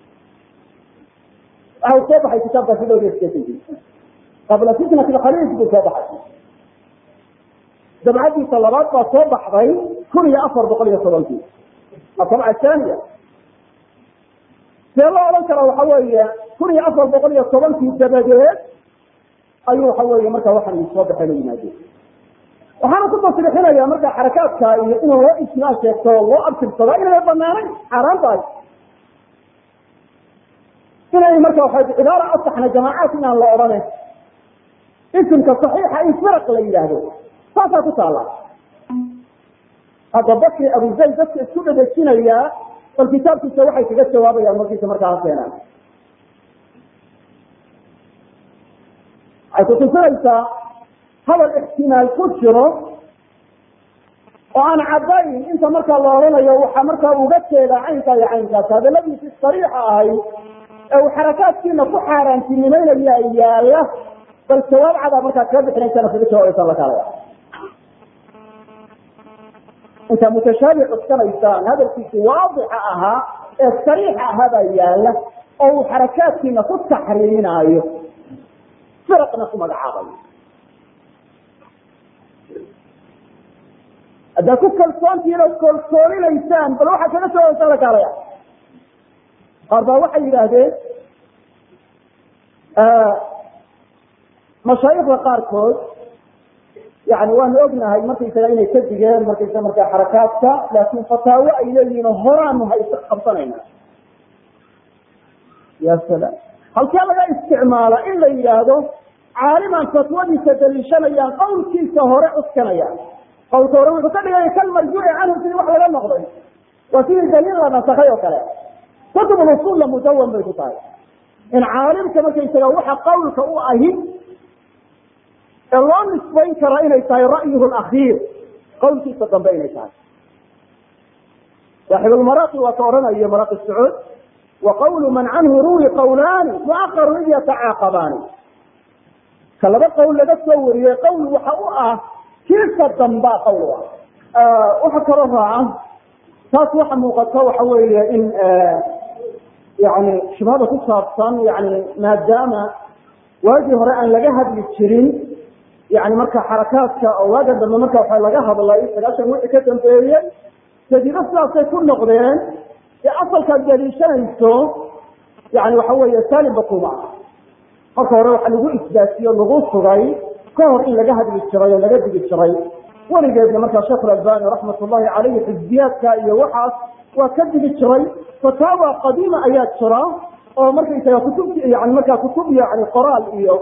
waxa uu soo baxay kitaabkaasi dhowr iyo sideetankii qabla fitnati khaliij buu soo baxay dabcadiisa labaad baa soo baxday kun iyo afar boqol iyo tobankii adabca thaniya see loo odhan kara waxa weeye kun iyo afar boqol iyo tobankii dabadeed ayuu waxa weeye marka waxaan soo baxay la yimaadeen waxaana ku tasriixinaya marka xarakaadka iyo in loo ijmaa sheegto loo abtirsado inay banaanayn xaaraan tahay inay marka waa cibaara asaxna jamaacaat inaan la odhanayn isimka saxiixa in firaq la yidhaahdo saasaa ku taala hadda bakri abu zayd dadka isku dhadejinayaa bal kitaabkiisa waxay kaga jawaabayaan markiisa markaa ha keenaan waxay kutusinaysaa hadal ixtimaal ku jiro oo aan caddayn inta markaa la odhanayo waxaa markaa uga jeedaa caynkaa iyo caynkaas hadaladiisi sariixa ahay ee uu xarakaadkiina ku xaaraantinimeynaya yaala bal jawaab cadaa markaa kaga bixinaysana kaga jawaabaysa la kaalaya intaa mutashaabic cuskanaysaan hadalkiisi waadixa ahaa ee sariixa ahaa baa yaala oo uu xarakaadkiina ku taxriiminaayo firaqna ku magacaabayo haddaad ku kalsoontihiin oo kolsoolinaysaan bal waxaa kaga jawaabaysa la kaalaya qaar baa waxay yidhaahdeen mashaayikda qaarkood yani waanu ognahay markaysaga inay ka digeen markaysa markaa xarakaadka laakin fataawo ay leeyihiin oo horaanu ha is qabsanayna ya salaam halkee laga isticmaala in la yidhaahdo caaliman fatwadiisa daliishanayaan qawlkiisa hore cuskanayaan qawlka hore wuxuu ka dhigaya kal marjuuci canhu sidii wax laga noqday waa sidii daliil la nasakay oo kale kutub usuulla mudawan bay ku tahay in caalimka markaysaga waxa qawlka u ahi ee loo nisbayn kara inay tahay ra'yuhu lakhiir qawlkiisa dambe inay tahay saaxib lmaraaqi waa ka odhanayo maraaqi sacuud wa qawlu man canhu ruwi qawlaani muaqaru id yatacaaqabaani ka laba qowl laga soo wariyey qowl waxa u ah kiisa dambaa qowl u ah waxa kaloo raaca taas waxa muuqata waxa weeye in yani shubhada ku saabsan yani maadaama waagii hore aan laga hadli jirin yani marka xarakaadka oo waaga dambe marka waxa laga hadlay sagaashan wixii ka dambeeyey jadiido sidaasay ku noqdeen dee asalkaad daliishanayso yani waxa weeye saalimba kuma marka hore waxa lagu isbaatiyo lagu sugay ka hor in laga hadli jiray oo laga digi jiray weligeedna markaa sheekh albani raxmat ullahi caleyhi xisbiyaadka iyo waxaas waa ka digi jiray fataawa qadiima ayaa jira oo markaysaga kutub yani markaa kutub yani qoraal iyo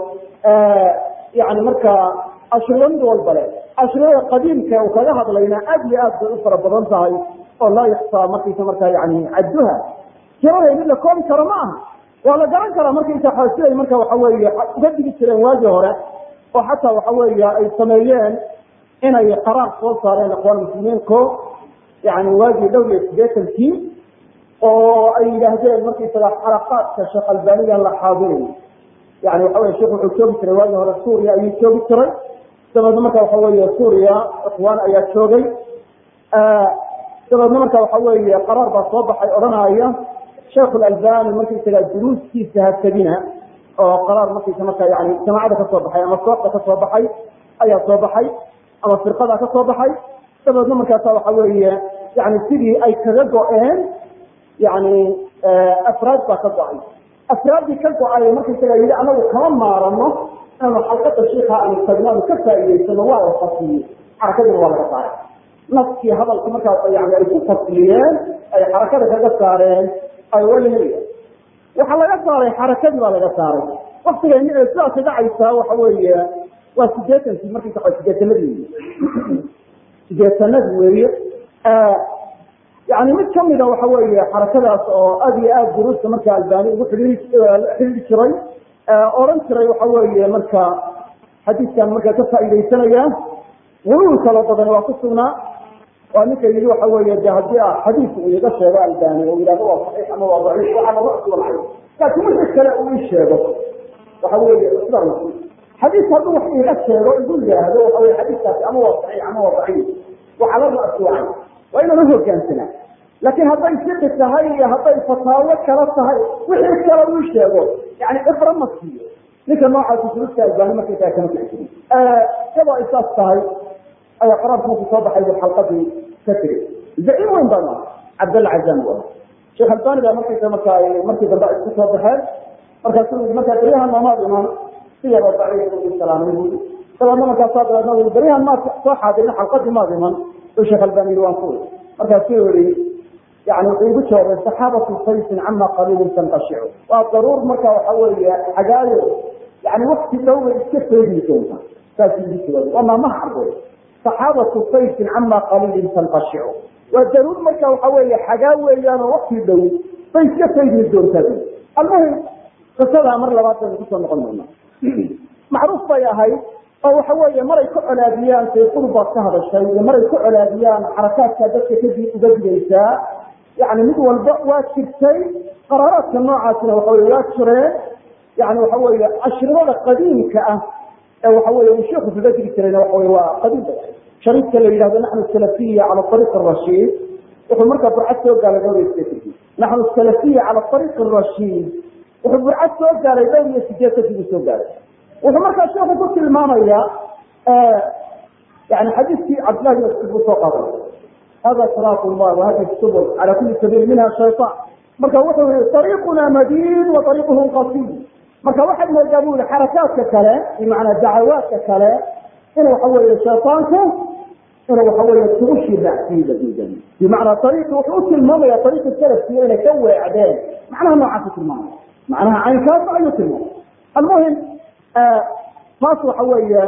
yani markaa ashriyo mid walba le ashriyada qadiimka uu kaga hadlayna aad iyo aad bay u fara badan tahay oo laa yaksaa markaysa markaa yani cadduha tiraday mid la koobi karo ma aha waa la garan karaa markaysa siday marka waxa weeye uga digi jireen waagii hore oo xataa waxa weeye ay sameeyeen inay qaraar soo saareen ikhwaan muslimiinku yani waagii dhowr iyo sideetankii oo ay yidhaahdeen markaysaga xalaqaadka sheekh albaniga la xaadirayo yani waxa wey sheekh wuxuu joogi jiray waagii hore suuriya ayuu joogi jiray dabeedna marka waxa weeye suuriya ikhwaan ayaa joogay dabeedna marka waxa weeye qaraar baa soo baxay odhanaya sheekh albani markaysaga duruustiisa ha tegina oo qaraar markaysa marka yani jamaacada ka soo baxay ama sooxda ka soo baxay ayaa soo baxay ama firqada ka soo baxay dabeedna markaasa waxa weeye yani sidii ay kaga go-een yani afraad baa ka go-ay afraaddii ka go-ay markaysaga yidhi anagu kama maarano inaanu xalqada shiika aanu tagnaanu ka faa'iidaysano waa la fasliye xarakadina waa laga saaray naskii hadalka markaa yani ay ku fasliyeen ay xarakada kaga saareen ay walahelaya waxaa laga saaray xarakadii baa laga saaray waktiga sidaasi dhacaysa waxa weeye waa sideetankii markaysa sideetanadii sideetanadii weeye yani mid kamida waxa weeye xarakadaas oo aad iyo aad duruusta marka albani ugu xidhiiri xidhiiri jiray odhan jiray waxa weeye marka xadiiskan marka ka faa'iidaysanaya guluul kala badan waa ku sugnaa waa ninka yidhi waxa weeye de haddii a xadiis uu iga sheego albani oo yidhahdo waa saxiix ama waa daciif waxaa lama cusbanay laakiin wixii kale uu ii sheego waxa weeye cusbaan masi xadiis hadduu wax iiga sheego igu yidhaahdo waxa weye xadiiskaasi ama waa saxiix ama waa daciif waxaa la ra'suucay waa inaan uhogaansanaa laakiin hadday siqi tahay iyo hadday fataawo kala tahay wixii kale uu sheego yani cibro ma siiyo ninka noocaasi sulusta albani markaysaa kama kici jirin iyadoo ay saas tahay ayaa qaraarka markuu soo baxay bu xalqadii ka tiri zaciim weyn baan aha cabdalla cazam u aha sheekh albani baa markaysa marka ay markii dambe ay isku soo baxeen markaasuu yii markaa beryahan maamaad iman si yaroo daciif u salaamay buu dabeedna markaasaa dabeedna ui beryahan maad soo xaadirin xalqadii maad iman u sheekh albani yii waan ku markaasuu yihi yani wuxuu igu jawaabay saxaabatu saysin cama qaliilin tanqashicu waa daruur marka waxa weeye xagaayo yani wakti dhow bay iska feegi doonta saasuu igu jawaabay waa maamaha carboy saxaabatu saysin cama qaliilin tanqashicu waa daruur marka waxa weeye xagaa weeyaan oo wakti dhow bay iska feegi doontaa almuhim qisadaa mar labaad baynu kusoo noqon doonaa macruuf bay ahayd oo waxa weeye maray ku colaadiyaan sayqulu baad ka hadashay iyo maray ku colaadiyaan xarakaadka dadka kadib uga digaysaa yani mid walba waa jirtay qaraaraadka noocaasina waxa wey waa jireen yani waxa weeye ashrimada qadiimka ah ee waxa weye uu sheeku kaga digi jirayna waxa wey waa qadiim bay ahayd shariidka la yidhahdo naxnu salafiya cala ariiq arashiid wuxuu markaa burcad soo gaalay dhowr iyo sideetan naxnu salafiya cala ariiq arashiid wuxuu burcad soo gaalay dhowr iyo sideed kadib uu soo gaalay wuxuu markaa sheeku ku tilmaamaya yani xadiiskii cabdillahi bin mascuud buu soo qaaday hada siraat llah wahadi subul cala kuli sabiil minha shayطan marka wuxuu yihi ariiquna madiin wa ariiquhum qasiid marka waxaad moodaa bu yihi xarakaadka kale bimacnaa dacawaadka kale inuu waxa weeye shayطaanku inuu waxa weeye tugushii raacsiiba diidan bimacnaa ariiqi wuxuu u tilmaamaya ariiqi salafkiiyo inay ka weecdeen macnaha noocaas tilmaamaya macnaha caynkaas ayuu tilmaamay almuhim taas waxa weeye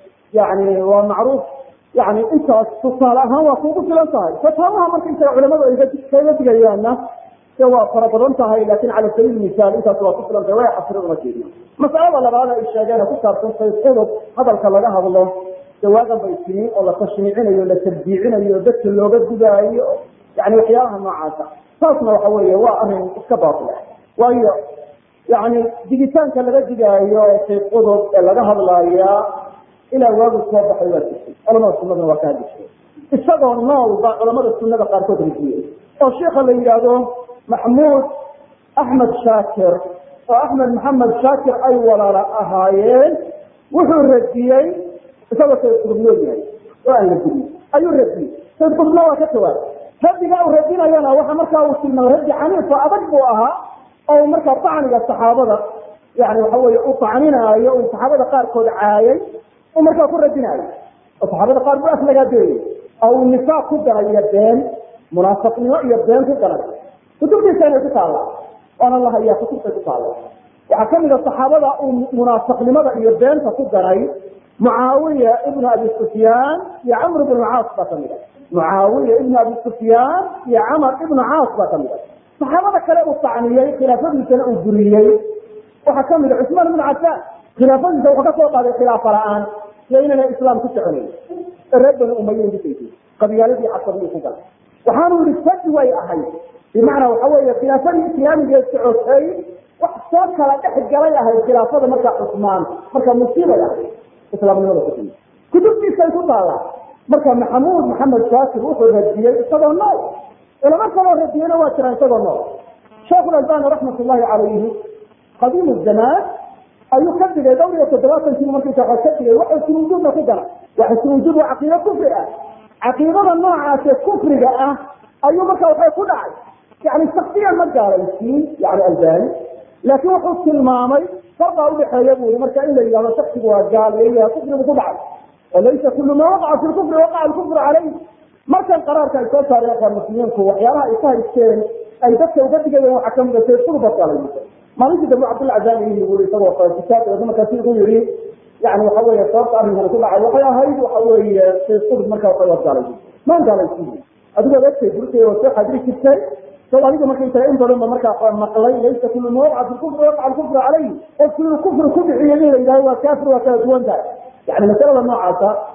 yani waa macruuf yani intaas tusaale ahaan waa kuugu filan tahay fataawaha marka intaga culamadu ay kaga digayaanna de waa fara badan tahay lakin cala sabiil misaal intaas waa ku filan tahay way casri uma jeedna masalada labaad ay sheegeen ku saabsan sayxudub hadalka laga hadlo jawaadan bay timi oo la tashniicinayo la tabdiicinayo dadka looga gudaayo yani waxyaalaha noocaasa taasna waxa weeye waa arin iska baatila waayo yani digitaanka laga digaayo sayxudub ee laga hadlaaya ilaa waagu soo baxay waa jirtay culamada sunadana waa ka hadli jiray isagoo nool baa culamada sunada qaarkood rajiyey oo sheika la yidhaahdo maxmuud axmed shaakir oo axmed maxamed shaakir ay walaala ahaayeen wuxuu radiyey isagoo sayd qudub nool yahay oo aan la dilin ayuu radiyey sayd qudubna waa ka jawaabay radiga uu radinayana waxa markaa uu tilmaamay raddi xaniifa adag buu ahaa oo markaa tacniga saxaabada yani waxa weye uu tacninaayo uu saxaabada qaarkood caayay markaa ku radinaayo oo saxaabada qaar bu aflagaadeeyey oo uu nifaaq ku daray iyo been munaafiqnimo iyo been ku daray kutubtiisa inay ku taalla waana la hayaa kutubtay ku taalla waxaa kamid a saxaabada uu munaafiqnimada iyo beenta ku daray mucaawiya ibnu abi sufyaan iyo camr ibnu caas baa kamid a mucaawiya ibnu abi sufyaan iyo camar ibnu caas baa kamid a saxaabada kale uu tacniyey khilaafadiisana uu buriyey waxaa kamid a cusmaan ibnu cafaan khilaafadiisa wuxuu ka soo qaaday khilaafa la-aan iyo inayna islaam ku soconayn ee reer bani umayin dhisaysa qabyaaladii casabiyuu ku galay waxaanu yihi fadi way ahayd bimacnaa waxa weeye khilaafadii islaamiga socotay wax soo kala dhex galay ahayd khilaafada markaa cusmaan marka musiibay ahayd islaamnimada ku kutubtiisay ku taallaa marka maxamuud maxamed shaakir wuxuu radiyey isagoo nool culamo kaloo radiyeyna waa jiraan isagoo nool sheekhu albani raxmat ullahi calayhi qadiim zamaan ayuu ka digay dhowr iyo toddobaatankii markiisa waa ka digay waxa sunuujuubna ku dara waxa sunuujuub waa caqiido kufri ah caqiidada noocaase kufriga ah ayuu marka waxay ku dhacay yani shaksiyan ma gaalaysiin yani albani laakiin wuxuu tilmaamay farqaa udhaxeeya buu i marka in la yidhahdo shaksigu waa gaal iyo kufrigu ku dhacay oo laysa kulu ma waqaca fi lkufri waqaca alkufru calayh markan qaraarka ay soo saareen qaar muslimiinku waxyaabaha ay ka haysteen ay dadka uga digayeen waxaa kamid a sayd qurba gaalaysa maalintii dambe cabdilla cazami yii isagoo kitaabka markaasi igu yihi yani waxa weeye sababta arrinkan ku dhacay waxay ahayd waxa weeye sayd qurb markaa waxay waad gaalaysa maan gaalaysiin adigoo egtay burtay oo soo xadiri jirtay so adiga markaysaga in badan ba markaa maqlay laysa kulu ma waqca fi kufri waqca alkufru calayh qofku inuu kufri ku dhiciyo in la yidhahdo waa kaafir waa kala duwan tahay yani masalada noocaasa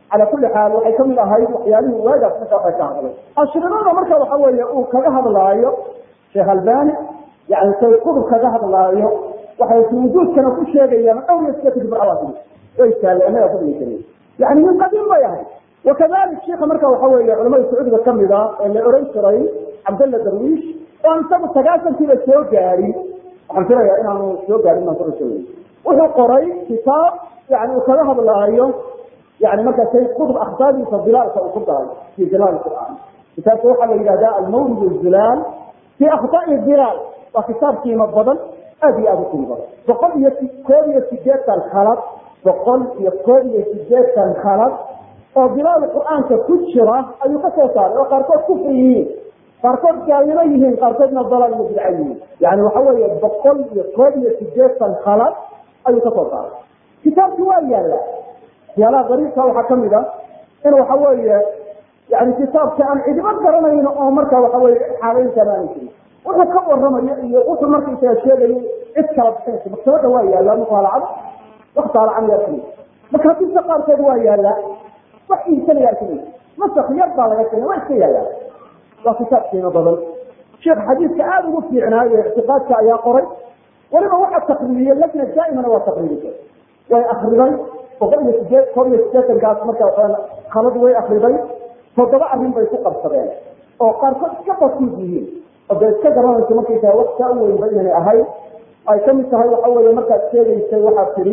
cala kulli xaal waxay kamid ahayd waxyaalihii waagaas marka waxay ka hadlay ashrinada marka waxa weeye uu kaga hadlaayo sheekh albani yani say qudub kaga hadlaayo waxay wujuudkana ku sheegayaan dhowr iyo sideetan jibcawaasi way taallaanada fadliga yani min qadiim bay ahayd wakadalik sheika marka waxa weeye culamada sacuudiga kamida ee la oran jiray cabdalla darwiish oo aan isagu sagaasankiiba soo gaarin waxaan filayaa inaanu soo gaarin baan kura sheegay wuxuu qoray kitaab yani uu kaga hadlaayo yani marka say kutub akhtaadiisa dilaalka uu ku daray fi dilaal qur'aan kitaabka waxaa la yidhahdaa almawlid zulaal fi akhtaai dilaal waa kitaab qiimo badan aad iyo aad u qiimo badan boqol iyo koob iyo sideetan khalad boqol iyo koob iyo sideetan khalad oo bilaal qur'aanka ku jira ayuu ka soo saaray oo qaarkood kufri yihiin qaarkood gaalnimo yihiin qaarkoodna dalaal iyo bidca yihiin yani waxa weeye boqol iyo koob iyo sideetan khalad ayuu ka soo saaray kitaabki waa yaalla waxyaalaha qariibka waxaa kamid a in waxa weeye yani kitaabka aan cidiba garanayn oo marka waxa weye xaalaynkan aana jirin wuxuu ka waramayo iyo wuxuu markaysaga sheegayo cid kala bixinaysa maktabada waa yaalla mutaalacada wax taalacan yaa kamid makaatibta qaarkood waa yaalla wax iibsanayaa kamid masak yar baa laga keena waa iska yaalla waa kitaab qiimo badan sheekh xadiidka aada ugu fiicnaayo ictiqaadka ayaa qoray weliba waxa taqriiriyey lajna daa'imana waa taqriirisay way akriday boqol iyo sideed koob iyo sideetankaas marka khalad way akriday toddoba arrin bay ku qabsadeen oo qaarkood iska basiid yihiin oo dee iska garanaysa markaysaa wax kaa u weynba inay ahayd ay kamid tahay waxa weeye markaad sheegaysay waxaad tidhi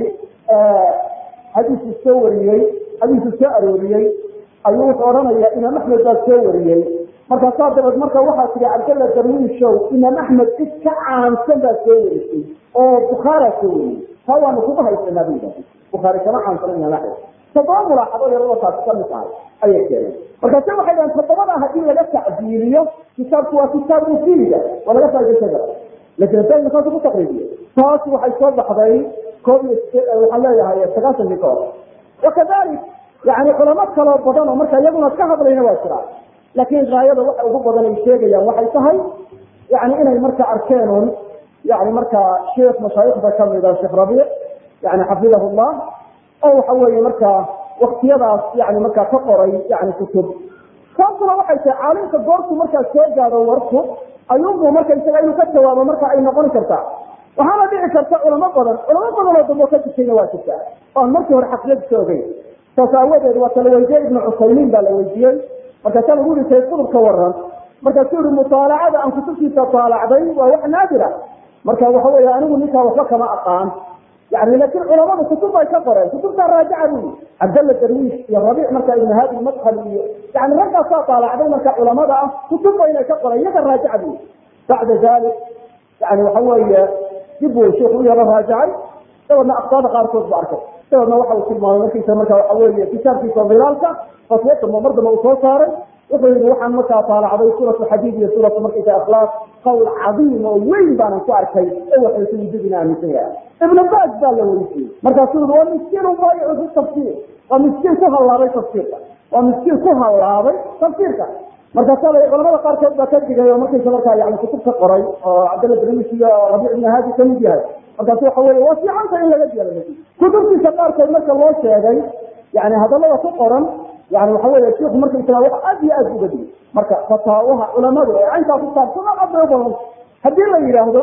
xadiisuu soo wariyey xadiisuu soo arooriyey ayuu wuxuu odhanayaa imaam axmed baa soo wariyey markaasaa dabeed marka waxaa tihi cabdalla darwiishow imaam axmed cid ka caansan baa soo warisay oo bukhaara soo wariyey taa waanu kuga haysanaa bu yidhahda bukhaari kama caansana imaam axmed toddoba mulaaxado yarada taasi kamid tahay ayay keeneen markaase waxay dhahen toddobada haddii laga tacdiiliyo kitaabku waa kitaab mufiida waa laga faa'idaysan kara lakin hadda saas ku taqriibiye taas waxay soo baxday koob iyo waxaan leeyahay sagaashankii ka hor wakadalik yani culamo kaloo badan oo marka iyaguna ka hadlayna waa jiraan laakin gaayada waxa ugu badan ay sheegayaan waxay tahay yani inay marka arkeenun yani marka sheekh mashaayikda kamida sheekh rabiic yani xafidahu llah oo waxa weeye marka waktiyadaas yani markaa ka qoray yani kutub taasuna waxay tahay caalimka goortu markaa soo gaado warku ayuunbu marka isaga inuu ka jawaabo marka ay noqon kartaa waxaana dhici karta culamo badan culamo badan oo dambo ka jirtayna waa jirtaa oan markii hore xaqiyadiisa ogeyn saas aawadeed waa kala weydiye ibnu cusaymiin baa la weydiiyey markaasaa lagu yiri sayid qudub ka waran markaasuu yihi mutaalacada aan kutubtiisa taalacday waa wax naadira marka waxa weeye anigu ninkaa waxba kama aqaan yani laakiin culamadu kutub bay ka qoreen kutubtaa raajica bu yii cabdalla darwiish iyo rabiic marka ibn haadi madhal iyo yani raggaasaa taalacday marka culamada ah kutub ba inay ka qoreen iyaga raajica bu yii bacda dalik yani waxa weeye dib uu sheikhu u yaro raajacay dabeedna aktaada qaarkood bu arkay dabeedna waxa uu tilmaamay markiisa marka waxa weeye kitaabkiisa dilaalka fatwo dambe mar dambe uu soo saaray wuxuu yihi waxaan markaa taalacday suuratu xadiid iyo suuratu markaysa akhlaaq qawl cadiim oo weyn baanan ku arkay ee waxaysu wujudina aaminsan yahay ibnu baas baa la weydiiyey markaasuu yihi waa miskiin ubaayicu fi tafsiir waa miskiin ku hallaabay tafsiirka waa miskiin ku hallaabay tafsiirka markaasaa la culamada qaarkood baa ka digay oo markaysa markaa yani kutub ka qoray oo cabdalla darwiis iyo rabiic ibn haadi kamid yahay markaasu waxa weye waa fiicanta in laga diyaala kutubtiisa qaarkood marka loo sheegay yani hadalada ku qoran yani waxa wey shiku markaysaga wax aad iyo aad uga digay marka fataawaha culamadu ee caynkaa ku saabsan aad bay ubadan haddii la yidhaahdo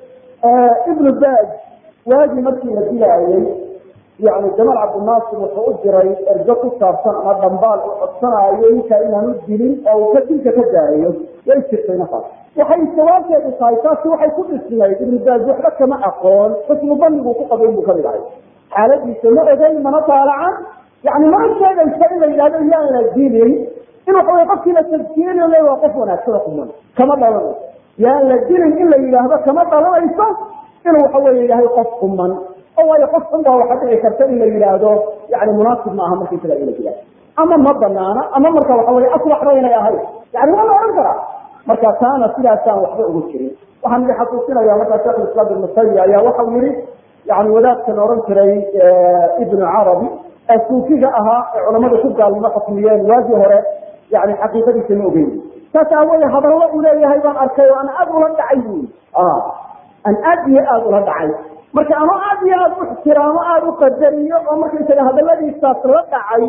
ibnu baaz waagii markii la dilaayey yani jamaal cabdinaasir wuxuu u diray ergo ku saabsan ama dhambaal u codsanaayo ninkaa inaanu dilin oo uu ka dilka ka gaarayo way jirtay nafas waxay sawaabteedu tahay taasi waxay ku dhisnayd ibnu baaz waxba kama aqoon xusnu baniguu ku qabay buu kamid ahay xaaladiisa ma ogeyn mana taalacan yani mana sheegaysa in la yidhahdo yaana dilin in waxa wey qofkii la tadkiiriyo le waa qof wanaagsan oo quman kama dhalanayso yaan la dilin in la yidhaahdo kama dhalanayso inuu waxa weye yahay qof quman oo waayo qof xun baa waxa dhici karta in la yidhaahdo yani munaasib maaha markaysaga in la dilaa ama ma banaana ama marka waxa weye aslaxba inay ahayd yani waa la ohan karaa marka taana sidaasaan waxba ugu jirin waxaan idin xasuusinaya markaa sheekh islam ibnu taymiya ayaa waxau yihi yani wadaadka la ohan jiray ibnu carabi ee suufiga ahaa ee culamadu ku gaalnimo xukmiyeen waagii hore yani xaqiiqadiisa ma ogeyn saas aawoye hadallo uu leeyahay baan arkay oo aan aad ula dhacay bu aan aad iyo aad ula dhacay marka anoo aad iyo aad u ixtiraamo aada u qadariyo oo markaysaga hadaladiisaas la dhacay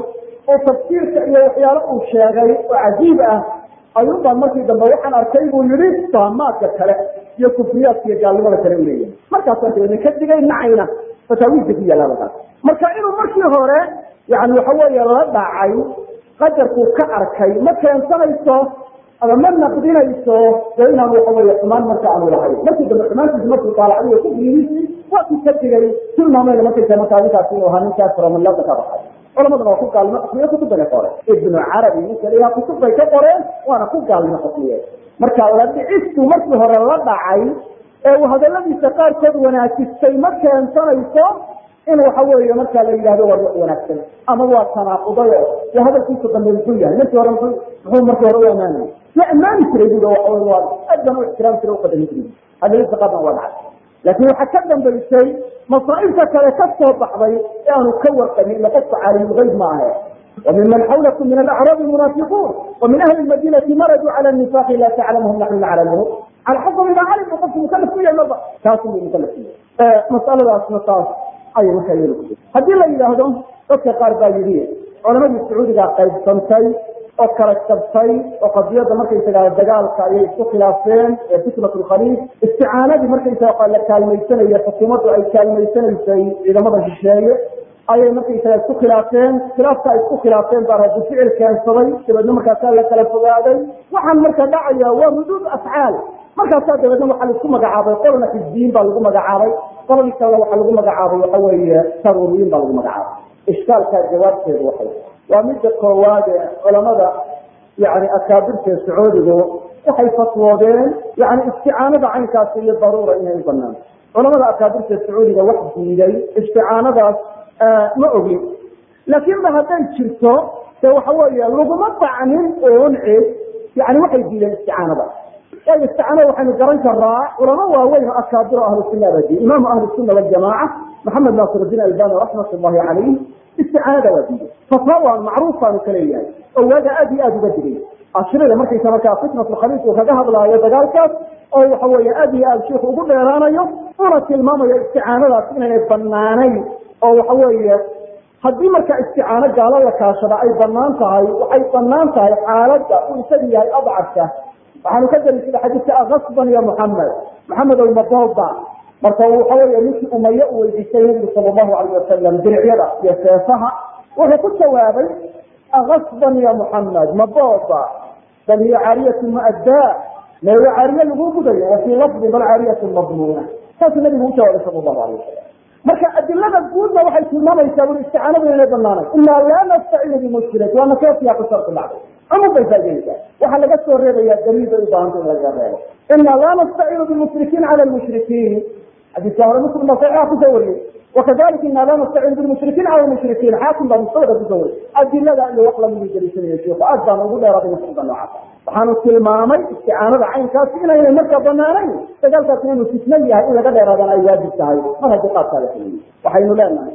oo tafsiirka iyo waxyaalo uu sheegay oo cajiib ah ayuubaa markii dambe waxaan arkay buu yihi saamaadka kale iyo kufriyaadka iyo gaalnimada kale u leeyahay markaasaan dabeedna ka digay nacayna fataawiidka ku yaalla halkaas marka inuu markii hore yani waxa weeye la dhacay qadarkuu ka arkay ma keensanayso ama ma naqdinayso dee inaan waxa weeye xumaan marka aanu lahayn markii dambe xumaantiisi markuu daalacday kufrigiisii waa ku ka digay tilmaamayna markaysa marka arrinkaasi inuu ahaa ninkaas romanlada ka baxay culamaduna waa ku gaalnimo xukmiye kutubana ka qoreen ibnu carabi ninka layaha kutub bay ka qoreen waana ku gaalnimo xukmiye marka la dhicistu markii hore la dhacay ee uu hadaladiisa qaarkood wanaajistay ma keensanayso in waxa weeye markaa la yidhahdo waa ruux wanaagsan ama waa tanaaquday oo dee hadalkiisa dambe muxuu yahay markii hore muxuu muxuu markii hore u amaanayay waa ammaani jiray bui waxa wey waa aad baan u ixtiraam jiray uqadami jiray hadaladiisa qaarna waa dhacay laakiin waxaa ka dambaysay masaa'ibta kale ka soo baxday ee aanu ka warqabin ila qofka caalimulgayb ma ahe وممن حولكم من الأعراب المنافقون ومن أهل المدينة مردوا على النفاق لا تعلمهم نحن نعلمهم على حسب ما علم وقف مكلف فيها النظر كاسم مكلف فيها مسألة أسمطاس أي مكيل هذه اللي يلاهدون dadka qaar baa yidhi culamadii sacuudiga qaybsantay oo kala jabtay oo qadiyada markaysaga dagaalka ayay isku khilaafeen ee fitnat lkhaliif isticaanadii markaysaga la kaalmaysanaya xukuumaddu ay kaalmaysanaysay ciidamada shisheeye ayay markaysaga isku khilaafeen khilaafka ay isku khilaafeen baa radi ficil keensaday dabeedna markaasaa la kala fogaaday waxaan marka dhacaya waa ruduud afcaal markaasaa dabeedna waxaa laisku magacaabay qolna xisbiyiin baa lagu magacaabay qoladii kalena waxaa lagu magacaabay waxa weeye saruuriyiin baa lagu magacaabay ishkaalkaa jawaabteedu waxay waa midda koowaad ee culamada yani akaabirta sacuudigu waxay fatwoodeen yani isticaanada caynkaasi iyo daruura inay u banaan culamada akaabirta sacuudiga wax diiday isticaanadaas ma ogin laakiin ba hadday jirto de waxa weeye laguma dacnin oon cid yani waxay diideen isticaanada waayo isticaanada waxaynu garan karaa culamo waaweyn oo akaabiro ahlu sunna baa diiday imaamu ahlu sunna waljamaaca maxamed naasirudiin albani raxmat ullahi calayh isticaanada waa diiday fataawan macruufaanu ka leeyahay oo waaga aad iyo aada uga digay ashirida markaysa markaa fitnat lkhaliif uu kaga hadlaayo dagaalkaas oo waxa weeye aad iyo aad shiiku ugu dheeraanayo una tilmaamayo isticaanadaas inaynay banaanayn oo waxa weeye haddii marka isticaano gaalo la kaashada ay banaan tahay waxay banaan tahay xaaladda uu isagu yahay adcafka waxaanu ka dariisada xadiidka akasban ya muxamed maxamed almadooba marka waxa weeye ninkii umaye u weydiistay nabigu sala allahu alayh wasalam diricyada iyo seefaha wuxuu ku jawaabay akasban ya muxamed madooba bal hiya caariyatu muaddaa meeyo caariye lagu gudayo wa fii lafdin bal caariyatu madmuuna saasuu nabigu u jawaabay sala allahu alayh wasalam marka adilada guudna waxay tilmaamaysaa bui isticaanadu inay banaanayn inaa laa nastaciinu bimushrik waa nakeefiya ku sharku dhacday cumum bay faaideysaa waxaa laga soo reebaya daliil bay u baahanta in laga reebo inaa laa nastaciinu bilmushrikiin cala lmushrikiin xadiiska hore muslim baa saxiixa kusoo wariyey wakadalika inaa laa nastaciinu bilmushrikiin cala lmushrikiin xaakim baa mustawda kusoo wariyey adilada iyo wax lamidii daliishanaya sheikhu aad baan ugu dheeraaday masuulka noocaasa waxaanu tilmaamay isticaanada caynkaasi inaynay marka banaanayn dagaalkaasi inuu fitno yahay in laga dheeraadana ay waajib tahay mar haddii qaabkaa la fuliyo waxaynu leenahay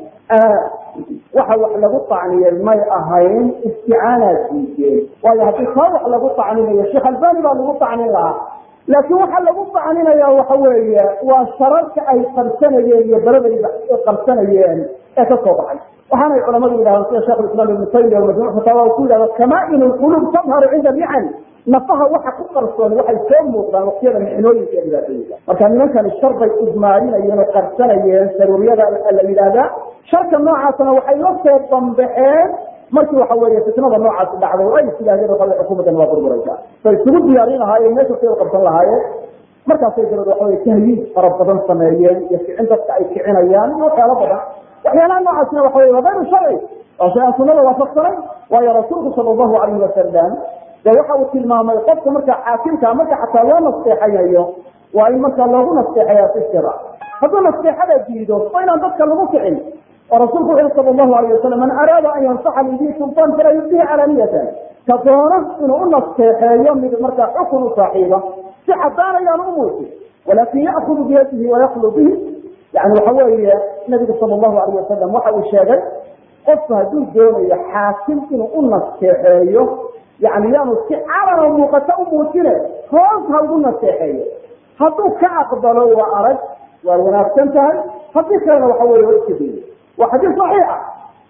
waxa wax lagu tacniyey may ahayn isticaanaad diideen waayo haddii taa wax lagu tacninayo sheekh albani baa lagu tacnin lahaa laakiin waxaa lagu tacninaya waxa weeye waa shararka ay qabsanayeen iyo baladay qabsanayeen ee ka soo baxay waxaanay culamadu yidhahdeen sida shekh islam ibnu taymiya majmuc fataawa ku yidhahda kamaa-in lqulub tadharu cinda mixan nafaha waxa ku qarsoon waxay soo muuqdaan waqtiyada mixnooyinka ee dhibaatooyinka marka nimankani shar bay udmaarinayeen oo qarsanayeen saruuriyada la yidhaahdaa sharka noocaasna waxay la soo bambaxeen markii waxa weeye fitnada noocaasi dhacday oo ay is yidhahdeen waxa xukuumaddan waa burburaysaa bay isugu diyaarin lahaayeen meesha say u qabsan lahaayeen markaasay dabad waxa weye tahyiid fara badan sameeyeen iyo kicin dadka ay kicinayaan waxyaalo badan waxyaalaha noocaasna waxa wey waa gayru sharci waa shay aan sunada waafaqsanay waayo rasuulku sala allahu alayhi wasalam de waxa uu tilmaamay qofka marka xaakimka marka xataa loo nasteexayayo waa in marka loogu nasteexaya si sira hadduu nasteexada diido waa inaan dadka lagu kicin oo rasuulku wuxu sala allahu alayh wasalam man araada an yansaxa lidii sultaan falaa yubdihi calaniyatan ka doono inuu u nasteexeeyo mid markaa xukun u saaxiiba si cadaan ayaan u muusin walakin ya'kudu biyadihi wayaklu bihi yani waxa weeye nabigu sala allahu alayh wasalam waxa uu sheegay qofku hadduu doonayo xaakim inuu u nasteexeeyo yani yaanu si calano muuqato u muujine hoos ha ugu nasteexeeyo hadduu ka aqbalo waa arag waa wanaagsan tahay haddii kalena waxa weye waa iska dayay waa xadiis saxiixa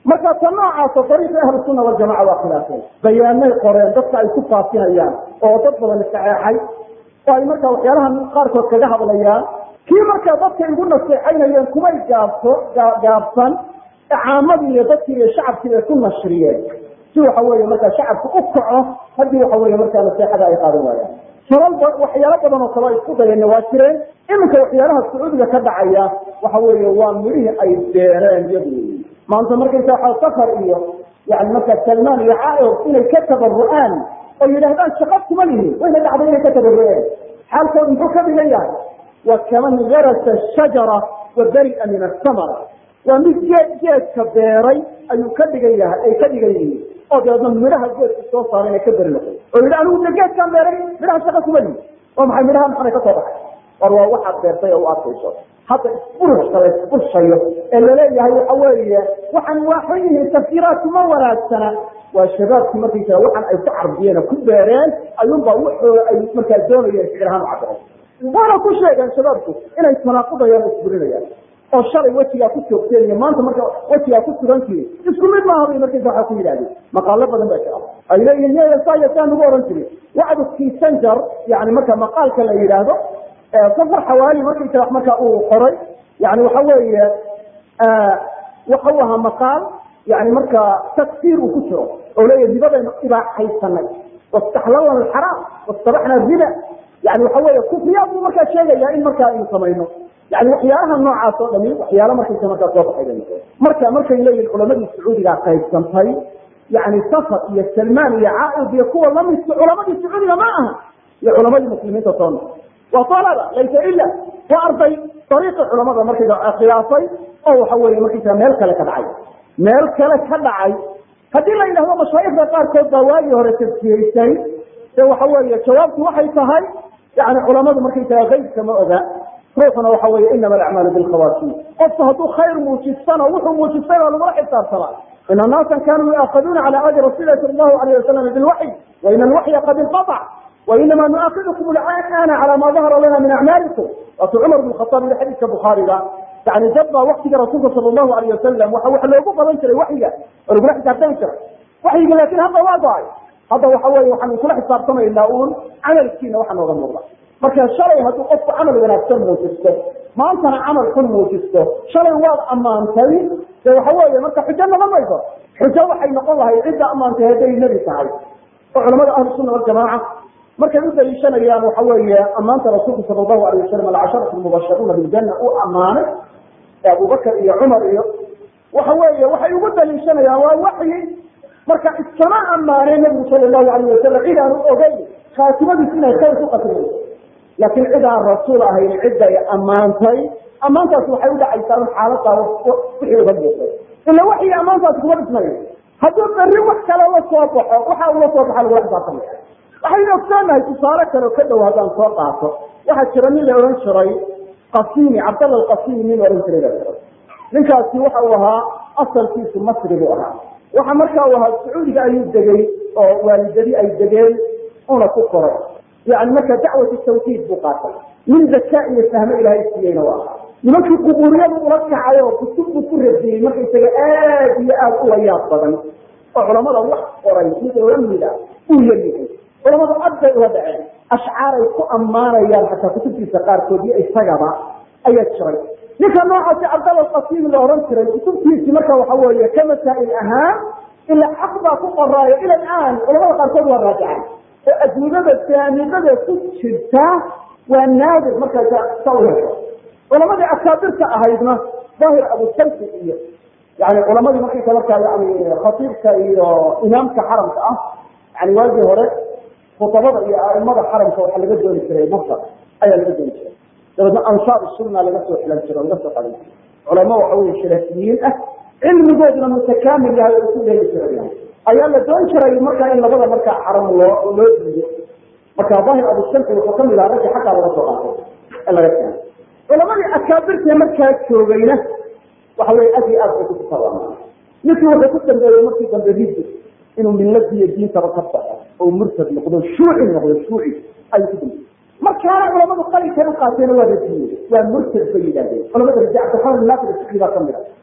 marka ta noocaasa dariiqi ahlu sunna waljamaca waa khilaafeen bayaanay qoreen dadka ay ku faafinayaan oo dad badan saxeexay oo ay markaa waxyaalaha qaarkood kaga hadlayaan kii markaa dadka igu naseexaynayeen kumay gaabso gaabsan caamadii iyo dadkii iyo shacabkii bay ku nashriyeen si waxa weeye markaa shacabku u kaco haddii waxa weeye markaa naseexada ay qaadan waayaan sulal waxyaalo badan oo kale isku dayeenna waa jireen iminka waxyaalaha sacuudiga ka dhacaya waxa weeye waa midhihii ay beereen iyadu maanta markaysa waxa safar iyo yani markaa salmaan iyo caair inay ka tabaru'aan oo yidhaahdaan shaqa kuma lihin wayna dhacday inay ka tabaru'een xaalkoodu muxuu ka dhigan yahay wa kaman garasa shajara wa bari'a min asamara waa mid geed geedka beeray ayuu ka dhigan yahay ay ka dhigan yihiin oo dabeedna midhaha geedka soo saaray inay ka beri noqon oo yidhi anigu de geedkaan beeray midhaha shaqa kuma lihin oo maxay midhaha maxanay ka soo baxay war waa waxaad beertay oo u arkayso hadda isburushka la isburshayo ee laleeyahay waxa weeye waxaan waaxan yihiin tafsiiraadku ma wanaagsana waa shabaabkii markaysaa waxaan ay ku carbiyeen oo ku beereen ayuunbaa wuxuu ay markaa doonayeen ficil ahaan u cabiray waana ku sheegeen shabaabku inay tanaaqudayaan oo isburinayaan oo shalay wejigaa ku joogteen iyo maanta marka wejigaa ku sugantihin isku mid maaha bay markaysa waxaa ku yidhahdeen maqaalo badan baa jira ay leeyihin yaya saa nagu oran jirin wacdu kisanjar yani marka maqaalka la yidhaahdo safar xawaali markaysa markaa uu qoray yani waxa weeye waxa u ahaa maqaal yani markaa takfiir uu ku jiro oo leeyahy ribadaynu ibaaxaysanay wastaxlalna alxaraam wastabaxna riba yani waxa weeye kufriyaad buu markaa sheegaya in markaa aynu samayno yani waxyaalaha noocaas oo dhami waxyaala markaysa markaa soo baxay bay noqon marka markay leeyihin culamadii sacuudigaa qaybsantay yani safar iyo salmaan iyo caaid iyo kuwa lamidka culamadii sacuudiga ma aha iyo culamadii muslimiinta soo noqon waa alaba laysa ila waa arday ariiqi culamada markaysa khilaafay oo waxa weeye markaysa meel kale ka dhacay meel kale ka dhacay haddii la yidhahdo mashaayikda qaarkood baa waagii hore tafsiiraysay de waxa weeye jawaabtu waxay tahay yani culamadu markaysaga kaybka ma oga ruuxuna waxa weeye inama alacmaalu bilkhawaatiim qofku hadduu khayr muujistano wuxuu muujistay baa lagula xisaabtama ina naasan kanuu yuaakiduuna cala ahdi rasuuli sal allahu alayh wasalam bilwaxyi wa ina alwaxya qad inqaطc وinama nuaakidkum اlana calى ma dahara lana min acmaalikum waatuu cumar bn khaaab yii xadiiska bukhaariga yani dad baa waktiga rasuulka sal allahu alayh wasalam waxa wax loogu badan jiray waxyiga oo lagula xisaabtami jiray waxyiga laakin hadda waa go-ay hadda waxa weye waxaanu kula xisaabtamaynaa uun camalkiina waxa nooga muuqda marka shalay hadduu qofku camal wanaagsan muujisto maantana camal xun muujisto shalay waad ammaantay de waxa weeye marka xujo noqon mayso xujo waxay noqon lahay cidda ammaantay hadday nebi tahay oo culamada ahlu sunna waljamaaca markay u daliishanayaan waxa weeye ammaanta rasuulku sala allahu alayh wasalam alcasharatu mubasharuuna biljanna uu ammaanay ee abubakar iyo cumar iyo waxa weeye waxay ugu daliishanayaan waa waxyi marka iskama ammaanay nabigu sala allahu alayh wasalam cid aanu ogeyn khaatimadiis inay khayr ku qasmayso laakiin cid aan rasuul ahayn cidday ammaantay ammaantaasi waxay u dhacaysaa in xaalada wixii uga muuqday ila waxyi ammaantaasi kuma dhismayo hadduu berri wax kale la soo baxo waxa uu la soo baxa lagula xisaabtamaya waxaynu ogsoonahay tusaale kale oo ka dhow haddaan soo qaato waxaa jira nin la odhan jiray qasimi cabdalla alqasimi nin odhan jiray baa jira ninkaasi waxa uu ahaa asalkiisu masri buu ahaa waxa markaa uu ahaa sacuudiga ayuu degay oo waalidadii ay degeen una ku koray yani marka dacwatu tawxiid buu qaatay nin zakaa iyo fahmo ilaahay siiyeyna waa ahaa nimankii qubuuriyadu ula kacay oo kutub buu ku radiyey markaysaga aad iyo aad u layaab badan oo culamada wax qoray mid lamida uu yaryahay culamadu ad bay uga dhaceen ashcaaray ku ammaanayaan xataa kutubtiisa qaarkood iyo isagaba ayaa jiray ninka noocaasi cabdalla alqasiimi la ohan jiray kutubtiisi marka waxa weeye ka masaa'il ahaan ila xaq baa ku qoraayo ila aan culamada qaarkood waa raajacaan oo adduunyada jaamidada ku jirta waa naadir markaa sa u hesho culamadii akaabirka ahaydna daahir abusayfi iyo yani culamadii markaysa markaa yani khatiibka iyo imaamka xaramka ah yani waagii hore khutabada iyo aimada xaramka waxaa laga dooni jiray masar ayaa laga dooni jiray dabeedna ansaar sunna laga soo xilan jiro laga soo qadan jiro culamo waxa weye sharafiyiin ah cilmigooduna mutakaamil yahay oo isu dheeli jiray ayaa la doon jiray markaa in labada markaa xaram loo loo diiyo marka daahir abushamci wuxuu kamid ahaa raggi xaggaa laga soo qaatay ee laga keenay culamadii akaabirtee markaa joogayna waxa weye aad iyo aad bay kukutabaamaan ninkii wuxuu ku dambeeyey markii dambe ridi inuu milladii iyo diintaba ka baxo oo murtad noqdo shuuci noqdo shuuci ayuu ku dambeeyey markaana culamadu qalinkan u qaateena waa radiyey waa murtad bay yidhahdeen culamada radi cabdiraxmaan naasir sicdi baa kamid a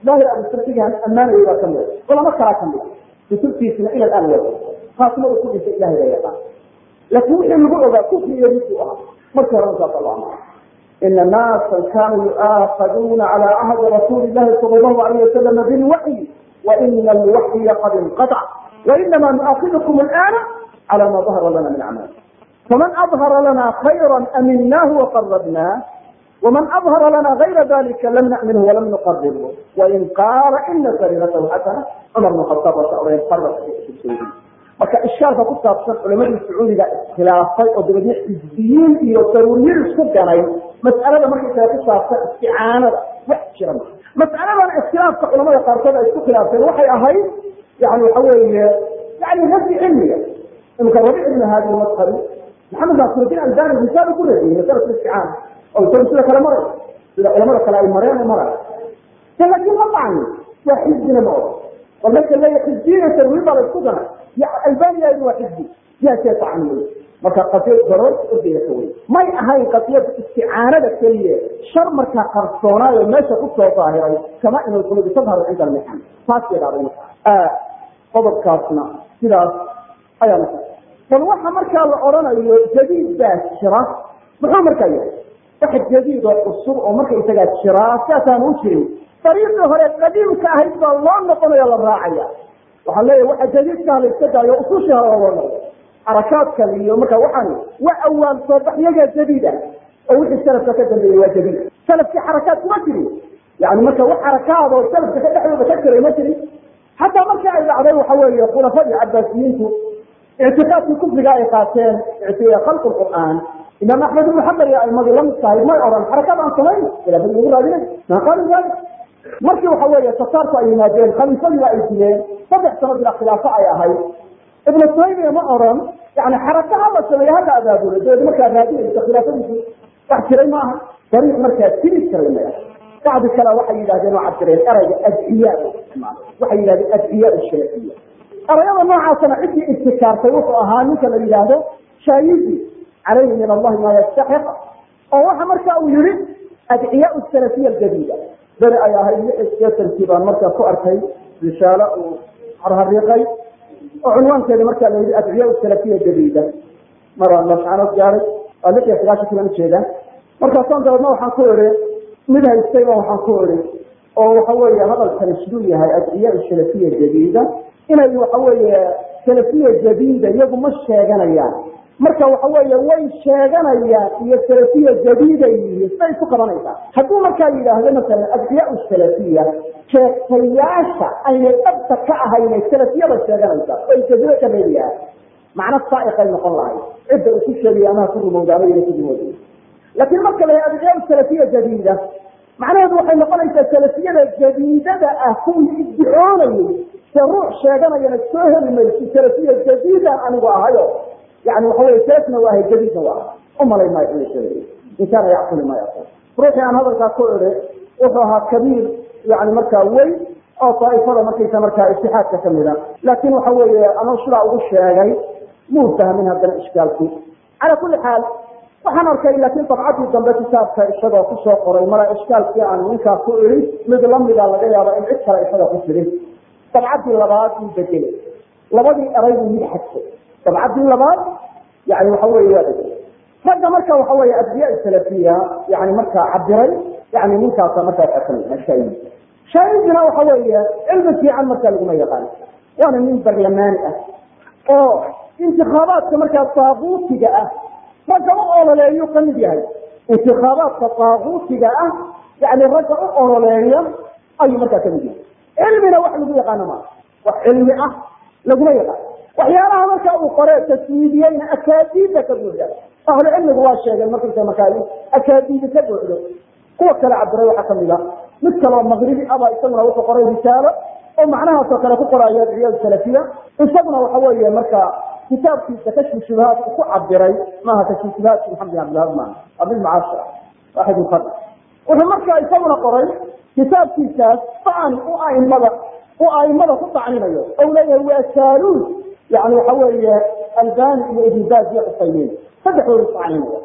daahir abusarfigan ammaanayay baa kamida culamo kalaa kamida kutubtiisina ila aan wado khaatimadu ku dhintay ilahay baa yaqaan laakiin wixii lagu ogaa kufri iyo ridku ahaa markii horena saasa loo amara ina naasan kanuu yu'aakaduuna cala cahdi rasuuli illahi sala allahu alayh wasalama bilwaxyi waina alwaxya qad inqaطc wainama nu'aakidukum alana cala ma dahara lana min acmaal faman adhara lana khayra aminaahu waqarabnah ومن أظهر لنا غير ذلك لم نأمنه ولم نقربه وإن قال إن سريرته حسنة عمر بن الخطاب وإن قرب في السعودية marka ishkaalka ku saabsan culamadii sacuudiga iskhilaafay oo dabadna xisbiyiin iyo daruuriyad isku ganay mas'alada markaysaga ku saabsan isticaanada wax jira ma mas'aladan iskhilaafka culamada qaarkood ay isku khilaafeen waxay ahayd yani waxa weeye yani nafsi cilmiga imika rabic ibn haadi madhabi maxamed naasiruddin albani risaalo ku radiyey masalatu isticaana oo isagu sida kale maray sida culamada kale ay mareen oo maray laakiin ma dhacni waa xisbina ma odo oo marka leeya xisbiya tarwiid baa la isku ganay albania waa xisbi yaa see tacamulay marka qadiyad garoorta ordaya ka wey may ahayn qadiyada isticaanada keliya shar markaa qarsoonaayo meesha ku soo daahiray kama inay kuladu tadharu cinda almixan taas bay dhacday marka qodobkaasna sidaas ayaa marka bal waxa markaa la odhanayo jadiid baa jira muxuu markaa yahay wax jadiid oo cusub oo marka isagaa jiraa siaasaan u jirin dariiqii hore qadiimka ahayd baa loo noqonayo la raacaya waxaan leeyahay waxa jadiidkaha la iska daayo usushii hore loo noqdo xarakaadkan iyo marka waxaan waa awaal soobaxyaga jadiid ah oo wixii salafka ka dambeeyey waa jadiid salafkii xarakaad kuma jirin yani marka wax xarakaad oo salafka ka dhexdooda ka jiray ma jirin xataa markii ay dhacday waxa weeye khulafadii cabaasiyiintu ictiqaadkii kufriga ay qaateen khalqu qur'aan imaam axmed ibnu xambal iyo aimadu lamid tahay may odhan xarakad aan samayn khilaafadii lagu raadinay maa qaalu dalik markii waxa weeye tataarku ay yimaadeen khaliifadiina ay dileen saddex sano bila khilaafo ay ahayd ibnu taymiya ma odhan yani xaraka hala sameeya hala abaabulo dabeed markaa raadinaysa khilaafadiisu wax jiray maaha dariiq markaa tiri jiray maya bacdi kale waxay yidhahdeen oo cabdireen erayga adciyaa waxay yidhahdeen adciyaa sharaciya erayada noocaasana ciddii ibtikaartay wuxuu ahaa ninka la yidhaahdo shaayizi calayhi min allahi maa yastaxiq oo waxa marka uu yihi adciyaa salafiya aljadiida beri ay ahayd lix seetankii baan markaa ku arkay rishaalo uu harhariiqay oo cunwaankeeda markaa la yihi adciyaa salafiya jadiida maraan mascanood gaaray waa lix iyo sagaashankii baan ujeedaa markaasaan dabeedna waxaan ku idhi mid haystayba waxaan ku idhi oo waxa weeye hadalkani siduu yahay adciyaa salafiya jadiida inay waxa weeye salafiya jadiida iyagu ma sheeganayaan marka waxa weeye way sheeganayaan iyo salafiya jadiida yihiin siday isu qabanaysaa hadduu markaa yidhaahdo masalan adciyaa salafiya sheegtayaasha aynay dhabta ka ahaynay salafiyada sheeganaysa ay jadiida ka reebayahay macno saaiqay noqon lahay cidda uu ku sheegaya amaha ku rumowdaama ina ku rumowday laakiin marka la adciyaa salafiya jadiida macnaheedu waxay noqonaysaa salafiyada jadiidada ah kuwii iddicoonayay se ruux sheeganayana soo heli maysi salafiya jadiidan anigu ahayo yani waxa wey salafna waa ahay jadiidna waa aha umalay maayo ina sheegay in kaana yacquli ma yaqul ruuxii aan hadalkaa ku idhi wuxuu ahaa kabiir yani markaa weyn oo daaifada markaysa markaa itixaadka kamida laakin waxa weeye anuu sidaa ugu sheegay muu fahmin haddana ishkaalkii cala kuli xaal waxaan arkay laakiin dabcadii dambe kitaabka isagoo kusoo qoray mala ishkaalkii aan ninkaa ku idhi mid lamida laga yaaba in cid kale isaga ku jirin dabcadii labaad uu bedelay labadii eray buu mid xadfay dabcadii labaad yani waxa weye waa bedelay ragga marka waxa weye adciyaa salafiya yani markaa cabiray yani ninkaasa markaa kamid shaaidi shaaidina waxa weeye cilmi fiican markaa laguma yaqaan waana nin barlamaani ah oo intikaabaadka markaa taaquutiga ah ragga u ololeeyu kamid yahay intikaabaadka taaquutiga ah yani ragga u ololeeya ayuu markaa kamid yahay cilmina wax lagu yaqaano maa wax cilmi ah laguma yaqaan waxyaalaha marka uu qore taswiidiyeyna akaadiida ka buuxda ahlu cilmigu waa sheegeen markaysa markaa akaadiida ka buuxdo kuwa kale cabiray waxaa kamid a mid kaleo maqribi aba isaguna wuxuu qoray risaalo oo macnahaasoo kale ku qoraayo adciyaa salafiya isaguna waxa weeye marka kitaabkiisa kashfu shubahaat uu ku cabiray maaha kashfu shubahaat maxamed bin cabdilhab maaha abilmacaashir waaxid muqada wuxuu marka isaguna qoray kitaabkiisaas dacni u aimada u aimada ku dacninayo ou leeyahay waa saaluun yani waxa weeye albani iyo ibn baz iyo cusaymiin saddexdooda isdacninaya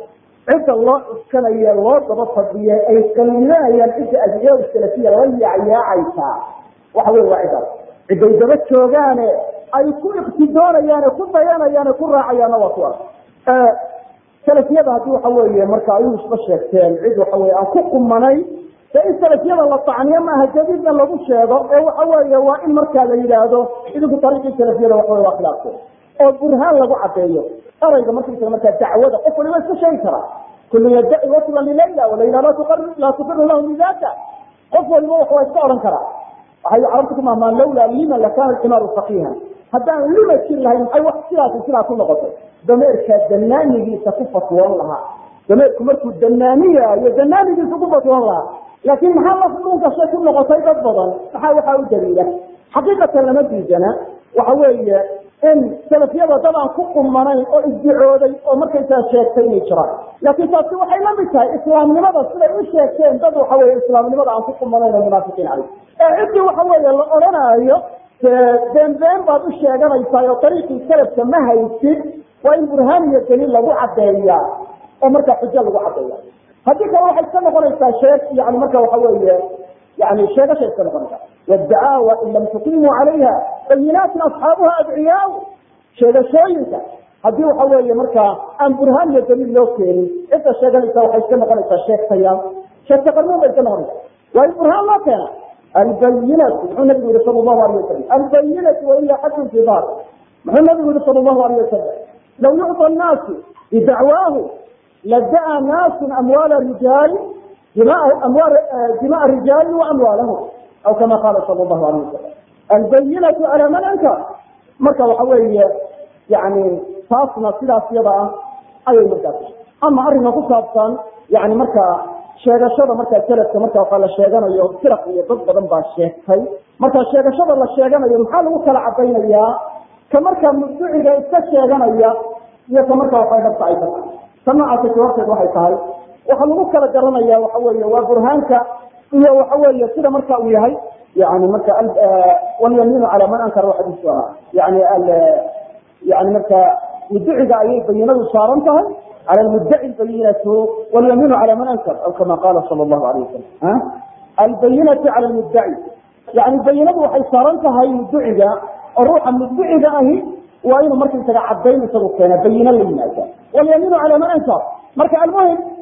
cidda loo cuskanayo loo daba fadhiye ay qallinanayaan cidda adiyada salafiya la yaacyaacaysaa waxa wey waa cidaas ciday daba joogaane ay ku iqtidoonayaane ku dayanayaane ku raacayaanna waa kuwaas salafiyada haddii waxa weeye marka ayuu isba sheegteen cid waxa weye aan ku qumanayn de in salafiyada la tacniyo maaha jadiidna lagu sheego ee waxa weeye waa in markaa la yidhaahdo idinku ariiqii salafiyada waxa wey waa khilaafteen oo burhaan lagu cadeeyo erayga markaysaga markaa dacwada qof waliba iska sheegi karaa kullu yaddaci waslan lilayla walayla laa tuqiru lahu bidaka qof waliba wax waa iska odhan karaa waxay carabta ku mahmaan lawlaa lima lakana alximaaru faqiihan haddaan lima jir lahayn maxay wax sidaasi sidaa ku noqotay dameerkaa danaanigiisa ku fatwoon lahaa dameerku markuu danaaniyaayo danaanigiisa ku fatwoon lahaa laakiin maxaa laf dhunkashay ku noqotay dad badan maxaa waxaa u daliila xaqiiqatan lama diidana waxa weeye in salafiyada dad aan ku qumanayn oo isdicooday oo markaysaa sheegtay inay jiraan laakiin taasi waxay la mid tahay islaamnimada siday u sheegteen dad waxa weye islaamnimada aan ku qumanayn oo munaafiqiin caleyh ee ciddii waxa weeye la odhanaayo been been baad u sheeganaysaa oo dariiqii salafka ma haysid waa in burhaan iyo daliil lagu cadeeyaa oo markaa xujo lagu cadeeya haddii kale waxay iska noqonaysaa sheeg yani marka waxa weeye yani sheegashay iska noqonaysaa wdacaawa in lam tuqimuu calayha bayinaatin asxaabuha adciyaa sheegashooyinka haddii waxa weeye markaa aan burhaan iyo daliil loo keenin cidda sheeganaysa waxay iska noqonaysaa sheegtayaal sheegta qarmuun bay iska noqonaysaa waa in burhaan loo keena albayinatu muxuu nabigu yihi sal lahu alayh wasalam albayinatu waila xadun fi dar muxuu nabigu yihi sal lahu alayh wasalam law yucطى الnaasu bidacwaahu lada'a naasu amwaala rijaali dimaء rijaali waamwaalahum aw kama qaala sal lahu alayh wasalam albayinatu calaa man ankar marka waxa weeye yani taasna sidaas yada ah ayay markaas ama arrinka ku saabsan yani marka sheegashada markaa salafka marka waxaa la sheeganayo firaq iyo dad badan baa sheegtay marka sheegashada la sheeganayo maxaa lagu kala cadaynayaa ka markaa mubduciga iska sheeganaya iyo ka marka waxay dhabta ay tahay ta noocaasa jawaabteed waxay tahay waxaa lagu kala garanaya waxa weeye waa burhaanka iyo waxa weeye sida marka uu yahay yani marka walyamiinu calaa man ankara xadiisu ahaa yani yani marka mudduciga ayay bayinadu saaran tahay cala lmuddaci bayinatu walyamiinu cala man ankar aw kama qaala sala allahu alayh wasalam albayinatu cala lmuddaci yani bayinadu waxay saaran tahay mudduciga oo ruuxa mudduciga ahi waa inuu markaysaga cadayn isagu keena bayino la yimaada walyamiinu cala man ankar marka almuhim